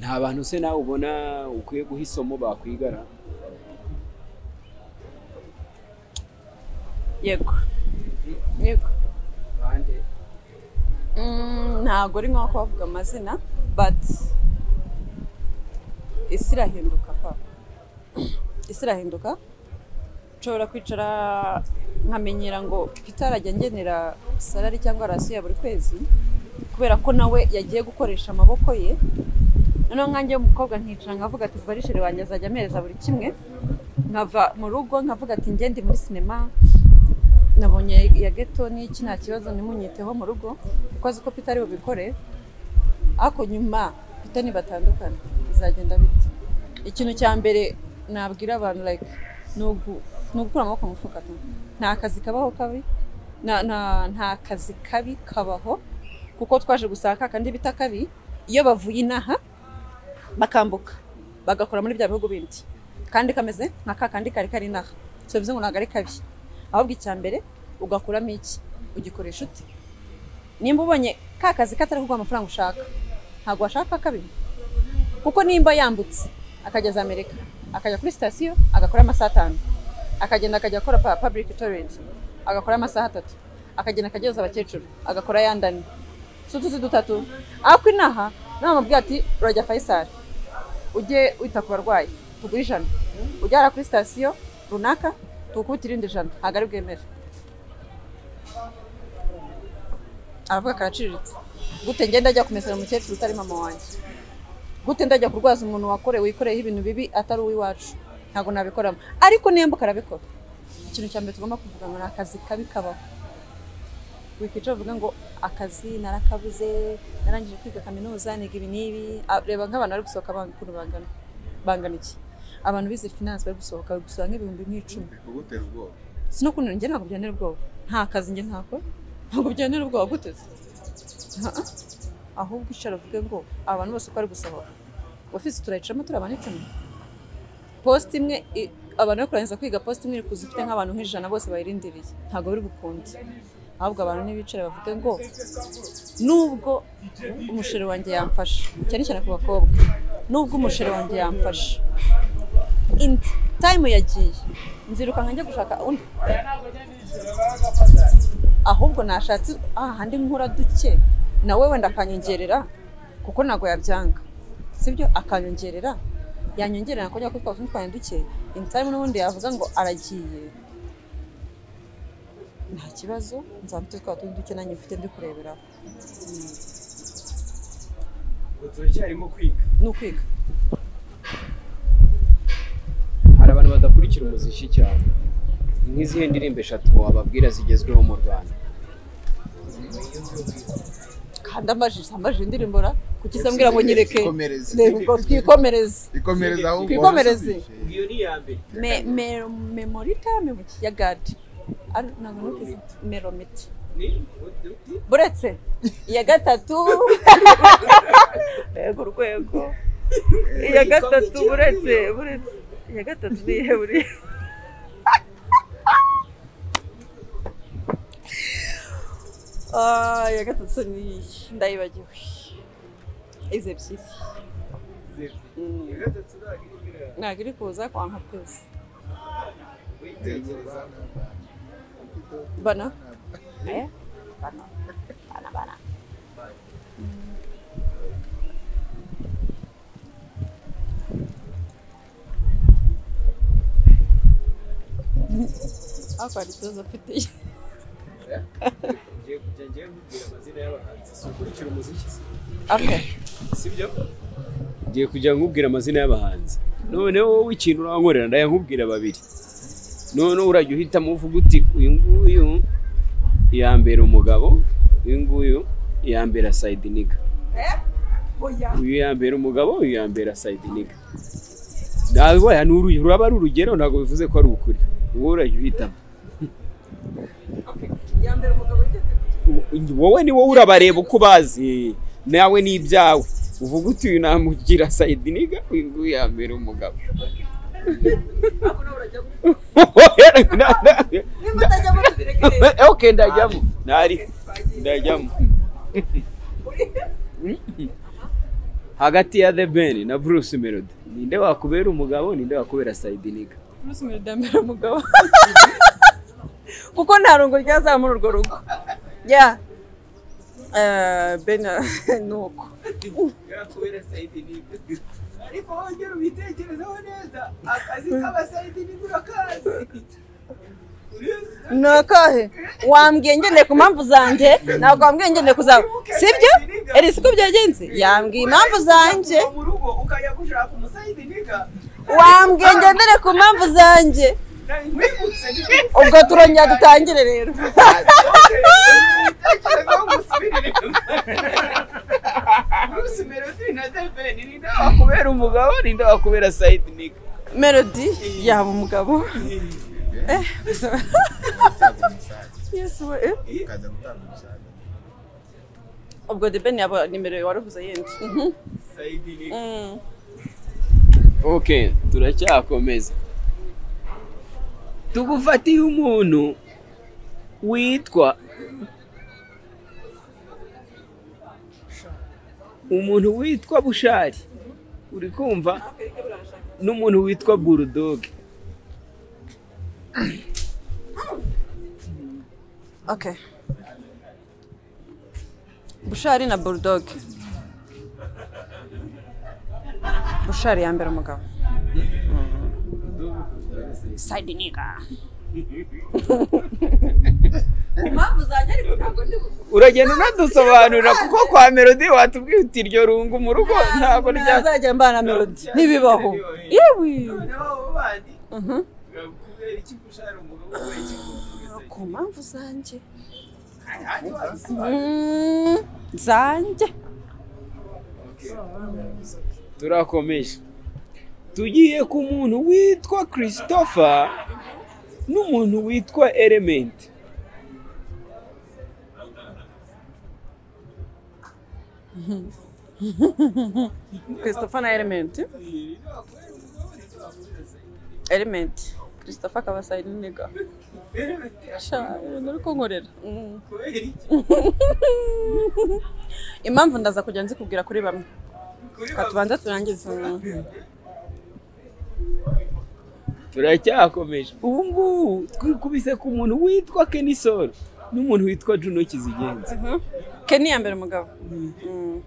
nta bantu se nawe ubona ukwiye guha isomo bakwigana yego yego bande Mm, ntabwo ari nko kubavuga amazina but isi irahinduka pa isi irahinduka nshobora kwicara nkamenyera ngo itarajya ngenera salari cyangwa rasiyo ya buri kwezi kubera ko nawe yagiye gukoresha amaboko ye noneho nkanjye w'umukobwa nkicara nkavuga ati barisheri wanjye azajya ampereza buri kimwe nkava mu rugo nkavuga ati ngende muri sinema nabonye ya geto n'iki nta kibazo ntimunyiteho mu rugo kuko azi ko pita ari bubikore ariko nyuma pita nibatandukana bizagenda bite ikintu cya mbere nabwira abantu like ni ugu- ni ugukura amaboko mu mufuka tu nta kazi kabaho kabi nta- nta- nta kazi kabi kabaho kuko twaje gusaka kandi bita kabi iyo bavuye inaha bakambuka bagakora muri bya bihugu bindi kandi kameze nka ka kandi kari kari inaha so bivuze ngo ntabwo ari kabi ahubwo icya mbere ugakuramo iki ugikoresha ute nimba ubonye ka kazi katari kuguha amafaranga ushaka ntabwo washaka kabiri kuko nimba yambutse akajya za amerika akajya kuri sitasiyo agakora amasaha atanu akagenda akajya akora pa public toilet agakora amasaha atatu akagenda akajyoza abakecuru agakora yandani si utuzi dutatu ariko inaha namubwira ati urajya fayisari ujye wita ku barwayi tugure ijana ujyara kuri sitasiyo runaka tukubitira irindi jana ntabwo ari bwemere aravuga karaciriritse gute ngenda ajya kumesera umukecuru utari mama wanjye gute ndajya kurwaza umuntu wakorewe wikoreyeho ibintu bibi atari uw'iwacu ntabwo nabikoramo ariko niyambuka arabikora ikintu cya mbere tugomba kuvuga ngo ni akazi kabi kabaho wikicara uvuga ngo akazi narakabuze narangije kwiga kaminuza niga ibi n'ibi Ah, reba nk'abantu bari gusohoka banga ukuntu bangana bangana iki abantu bize finance bari gusohoka bari gusohoka nk'ibihumbi nk'icumi kugutera ubwoba sinakunda njye ntabwo byantera ubwoba nta kazi njye ntakora ntabwo byantera ubwoba gute se Aha. ahubwo icara uvuge ngo abantu bose uko ari gusohoka ofisi turayicamo turi abantu icumi posite imwe i- abantu bari kurangiza kwiga posite imwe iri kuza ifite nk'abantu nk'ijana bose bayirindiriye ntabwo biri bukunde ahubwo abantu nibicara bavuge ngo nubwo umusheri wanjye yamfasha cyane cyane ku bakobwa nubwo umusheri wanjye yamfasha in time yagiye nziruka njya gushaka undi ahubwo nashatse ahandi nkura duke nawe wenda akanyongerera kuko ntabwo yabyanga sibyo akanyongerera yanyongerera nakongera ko twaba twitwaye duke in time n'ubundi yavuga ngo aragiye nta kibazo nzamute twaba tundi duke nanjye mfite ndi kureberaho ubu turacyarimo kwiga ni ukwiga hari abantu badakurikira umuziki cyane nk'izihe ndirimbo eshatu wababwira zigezweho mu rwanda kandi ambajije ambajije indirimbo ra kuki se mbwira ngo nyereke Twikomereze. reba ubwo twikomereze twikomereze ahubwo Twikomereze. iyo ni iya mbere me, me, memorita memuki ya gadi Ari- ntabwo nukizi meromiti ni uti- uti- buretse iya gatatu yego urwego iya gatatu buretse buretse iya gatatu ni iyihe buri Ah, iya gatatu ni iyi, ndayibagiwe izi ebyiri Mm. ntabwo iri kuza kwanga twese bana Eh? bana bana bana hakurya ikibazo mfite ngiye kujya ngiye nkubwira amazina y'abahanzi si ukurikira umuziki se okay sibyo ngiye kujya nkubwira amazina y'abahanzi noneho wowe ikintu urankorera ndayankubwira babiri noneho urajya uhitamo uvuga uti uyu nguyu yambera umugabo uyu nguyu yambera sayidiniga uyu yambera umugabo uyu yambera sayidiniga nawe ni uru- ruraba ari urugero ntabwo bivuze ko ari ukuri wowe urajya uhitamo yambere umugabo ugeze wowe ni wowe urabareba uko ubazi nawe ni ibyawe uvuga uti uyu namugira sayidiniga uyu nguyu yambera umugabo nimba utajya muri direkire okay ndajyamo ntari ndajyamo hagati ya the ben na bruce melody ninde wakubera umugabo ninde wakubera sayidiniga bruce mirudambera umugabo kuko nta rungo ryazamura urwo rugo ya Eh, bena ni uko yakubera sayidiniga ariko wongera ubitekerezeho neza akazi k'abasayidi nibura kazi ni akahe wambwiye ngendeye ku mpamvu zanjye ntabwo wambwiye ngendeye ku zawe sibyo eri siko byagenze yambwiye impamvu zanjye mu rugo ukajya gushaka umusayidi niga wambwiye ngendere ku mpamvu zanjye wibutse ubwo turongera dutangire rero ibitekerezeho gusubirire bruce melody na the ben ninde wakubera umugabo ninde wakubera sayidiniga melody yaba umugabo eh yesu we eh ukajya gutanga umusaruro ubwo the ben yaba nimero wari uvuze yindi Mhm. sayidiniga Mm. ok turacyakomeza tugufatiye umuntu witwa umuntu witwa bushari uri kumva n'umuntu witwa burudoge okay bushari na bulldog bushari yambere umugabo side niga ku mpamvu zanjye ariko ntabwo ndi bu- uragenda unadusobanurira kuko kwa melodi watubwiye uti iryo rungu mu rugo ntabwo rya ntazajya mbana melody ntibibaho yewe Mhm. ku mpamvu zanjye Mm, zanjye turakomeje tugiye ku muntu witwa christopher n'umuntu witwa element christopher na element element christopher akaba sayidi niga sha ibintu uri kunkorera Mm. impamvu ndaza kujya nzikubwira kuri bamwe Reka tubanze turangize turacyakomeje ubu ngubu twikubise ku muntu witwa kenisol n'umuntu witwa juno kizigenza keni ya mbere umugabo Mm.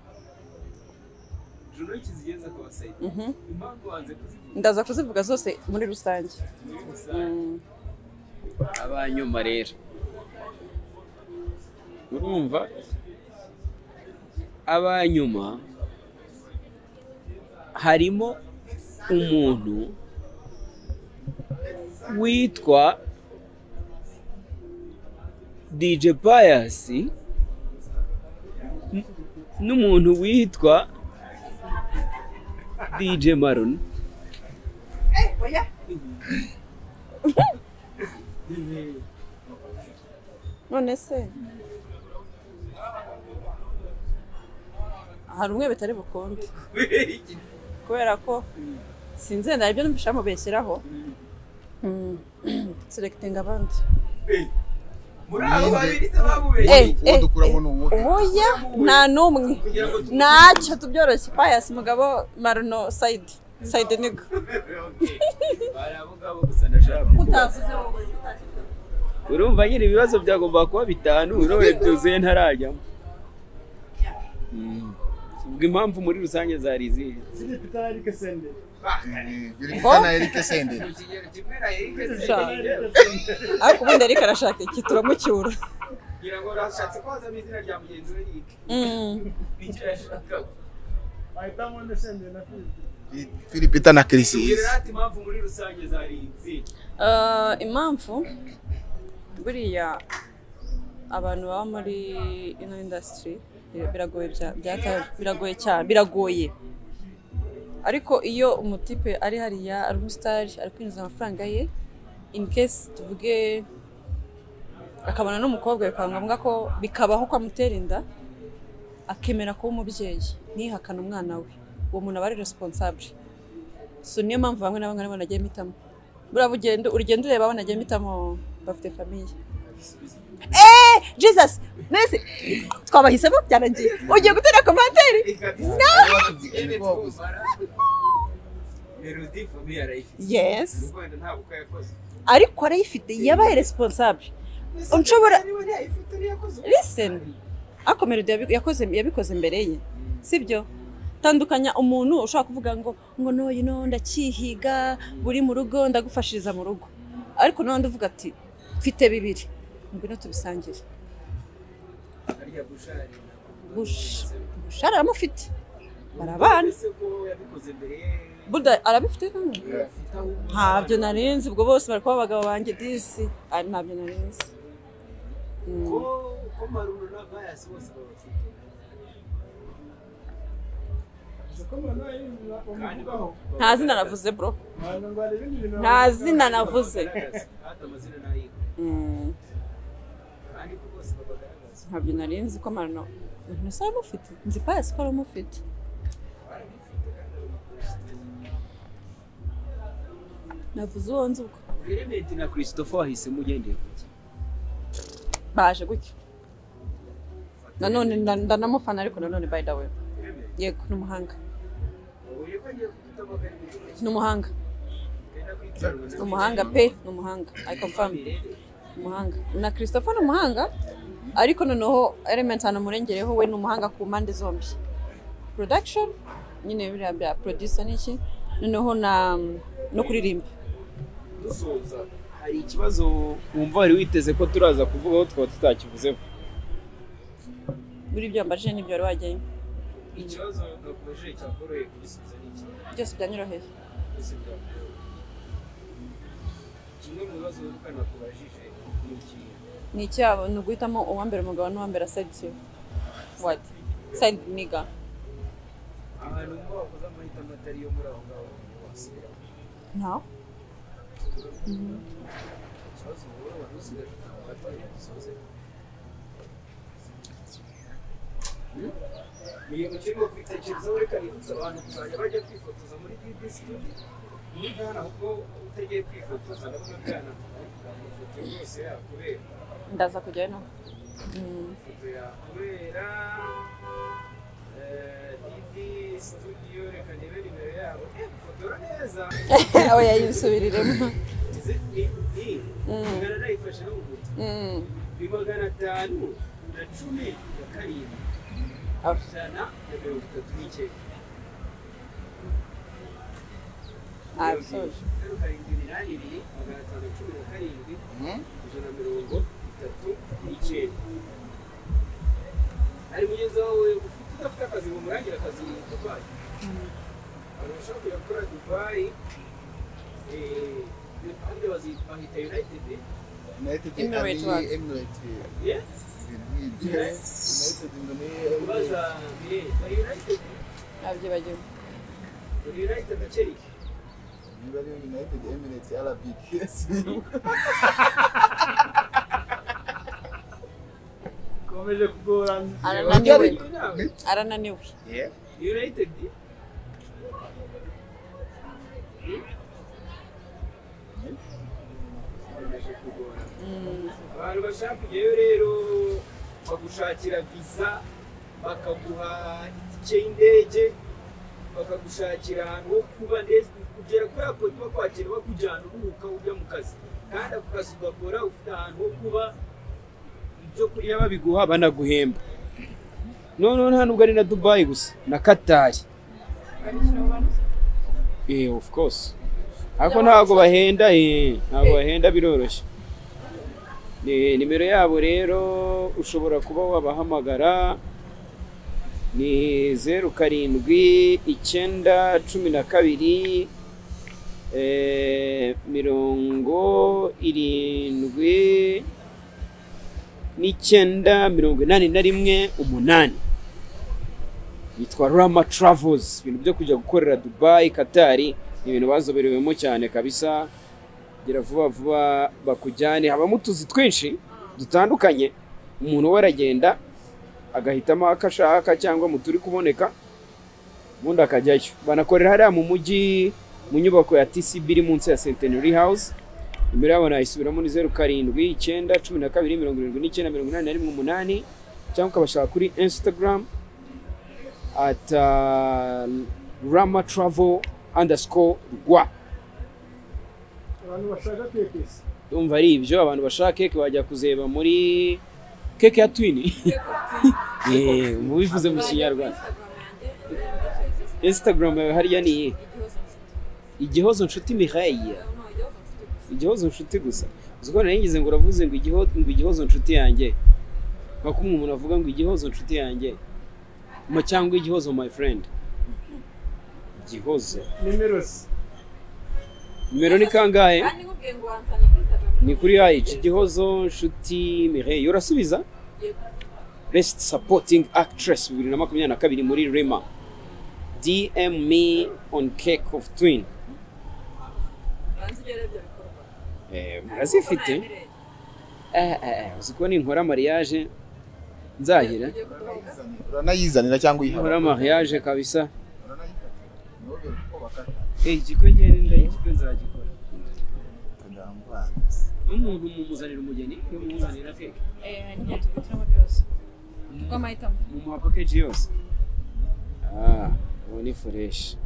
juno kizigenza akaba sayidi Mhm. impamvu wanze kuzivuga ndaza kuzivuga zose muri rusange Mm. abanyuma rero urumva abanyuma harimo umuntu witwa DJ Pius n- n'umuntu witwa DJ Maron none se hari umwe bitari bukunde kubera ko sinzi wenda hari ibyo numva ushaka mubeshyiraho Mm. selecting abandi muri abo babiri se bamubeshye Eh, uwo dukuramo ni uwo oya nta n'umwe kugira ngo tu- ntacyo tubyoroshye payasi mugabo maruno sayidi sayidi nigo Bari abo ngabo gusa ndashaka kuvuga. utavuze wowe utashyizeho urumva nyine ibibazo byagomba kuba bitanu urebye byuzuye ntarajyamo Mm. ubwo impamvu muri rusange zari izihe Zilipita na Eric Senderi. Eh, Birikuta na Eric Senderi ariko ubundi ariko arashaka iki turamucyura Mm. Ahitamo undi Senderi na Philippe. Filipita na Kirisizi Eh, impamvu buriya abantu baba muri ino indasitiri biragoye bya- byaka- biragoye cyane biragoye ariko iyo umutipe ari hariya ari umusitari ari kwinjiza amafaranga ye in case tuvuge akabona n'umukobwa bikaba ngombwa ko bikabaho ko amutera inda akemera kuba umubyeyi ntihakane umwana we uwo muntu aba ari responsable so niyo mpamvu bamwe na bamwe aribo nagiye mpitamo buriya ugenda urugendo ureba abo nagiye mpitamo bafite famiye eee jesus mbese twabahisemo byarangiye ugiye gutera komantere yes ariko arayifite yabaye responsable Unshobora- listen ariko melody yabi- yakoze yabikoze mbere ye sibyo tandukanya umuntu ushobora kuvuga ngo ngo no you know ndacyihiga buri mu rugo ndagufashiriza mu rugo ariko n'abandi uvuga ati mfite bibiri ngwino tubisangire Bush- bushara aramufite barabana buda arabifite kandi ntabyo narinzi ubwo bose bari kuba abagabo banjye disi ari ntabyo narinzi Mm. nta zina navuze bro Wagira ngo hari ibindi bintu nta zina navuze Mm. ntabyo narinzi ko marino marino se aramufite nzi payasi ko aramufite navuze uwo nzi ubwo Clement na Christopher wahisemo ugendeye ku ki? baje gutya nanone nda- ndanamufana ariko nanone by the way yego ni umuhanga ni umuhanga ni umuhanga pe ni umuhanga i confirm ni umuhanga na christopher ni umuhanga ariko noneho element hano murengereho we ni umuhanga ku mpande zombi production nyine biriya bya producer n'iki noneho na no kuririmba dusoza hari ikibazo wumva wari witeze ko turaza kuvugaho twaba tutakivuzeho buri ibyo mbajije n'ibyo wari wajyayo ikibazo nakubajije cyakoroheye kugisubiza ni iki byose byanyoroheye gusa byakoroheye kimwe mu bibazo wibuka nakubajije ni ikihe ni icyabo ni uguhitamo uwambere umugabo n'uwambere asayidi wadi sayidi niga ahantu mba wakoze amahitamo atari yo muri aho ngaho wasubiraho nta ikibazo wowe wari usigaje ukaba watangiye gusoze mu gihe mukirimo kubitekerezaho reka nibutse abantu kuzajya bajya kwifotoza muri dd studio muri gana ahubwo utegeye kwifotoza ndabona bwana ifoto yose yakubera ndaza kujyayo nawe ifoto yakubera eh, dd studio reka ndebe nimero yabo Eh, gufotora neza aho yayisubiriremo Izi ni ni ingana nayifashe no mu guta Mm. ni magana atanu na cumi na karindwi ijana na mirongo itatu n'icyenda Ah, sorry. Zeru karindwi iminani ibiri magana atanu na cumi na karindwi Mhm. ijana na mirongo itatu n'icyenda hari mugenzi wawe ufite udafite akazi ngo murangire akazi i dubayi abantu bashobora kujya gukora dubayi eh, ahandi bazi- bahita united United Emirates ari wacu. Emirates yeah? ibintu nk'ibyo United ngo ni kubaza bire bari united nabyibagiwe bari united gakeri niba ari United Emirates RBK bikomeje kugorana. arananiwe nawe arananiwe Yeah. United baje kugora Mm. ba abantu bashaka kujyayo rero bagushakira visa bakaguha itike y'indege bakagushakira ahantu ho kuba ndetse kugera kuri ako tuba kwakira bakujyana uruhuka ujya mu kazi kandi ako kazi ugakora ufite ahantu ho kuba ibyo kurya babiguha banaguhemba noneho nta nubwo ari na dubayi gusa na katari eh of course ariko ntabwo bahenda eh ntabwo bahenda biroroshye Ni- nimero yabo rero ushobora kuba wabahamagara ni zeru karindwi icyenda cumi na kabiri eh, mirongo irindwi n'icyenda mirongo inani na rimwe umunani yitwa Rama Travels ibintu byo kujya gukorera Dubai Katari ni ibintu bazoberewemo cyane kabisa gera vuba vuba bakujyane habamo utuzi twinshi dutandukanye umuntu we aragenda agahitamo ako ashaka cyangwa mu turi kuboneka ubundi akajyayo banakorera hariya mu mujyi mu nyubako ya TCB iri munsi ya Centenary House imbere yabo nayisubiramo ni zeru karindwi icyenda cumi na kabiri mirongo irindwi n'icyenda mirongo inani na rimwe umunani cyangwa ukabashaka kuri Instagram at uh, Rama Travel underscore rwa abantu bashaka kekesi ndumva ari ibyo abantu bashaka keke bajya kuzeba muri keke ya twini Eh, mubivuze mu kinyarwanda instagram yawe hariya ni iyihe igihozo nshuti mihaye igihozo nshuti gusa uzi ko naringize ngo uravuze ngo igiho- ngo igihozo nshuti yanjye nka kumwe umuntu avuga ngo igihozo nshuti yanjye Ma- cyangwa igihozo my friend igihozo nimerosi nimero ni kangahe kandi nkubwiye ngo wansanga kuri Instagram. ni kuri yayici igihozo nshuti mireille urasubiza best supporting actress bibiri na makumyabiri na kabiri muri rema dm me on cake of twin Banza ugere ibyo bikorwa. Eh, murazifite Uko Eh, eh, eh, uzi ko ninkora mariage nzahira nabirebye, ugiye kudohoka. uranayizanira cyangwa nkora uyihabona mariage kabisa Eh, igikwenye ndagikwe nzagikora n'umuntu mumuzanira umugeni yo mumuzanira cake Eh, njye tubitiramo byose. Kubw'amahitamo. mumuha package yose ah ubu ni fureshi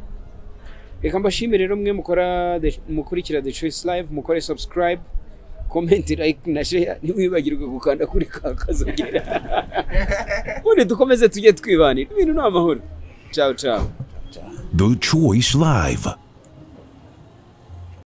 reka mbashimire rero mwe mukora The- mukurikira the choice live mukore subscribe comment like na share ntimwibagirwe gukanda kuri ka kazogera ubundi dukomeze tujye twibanira ibintu ni amahoro ciao ciao The Choice Live.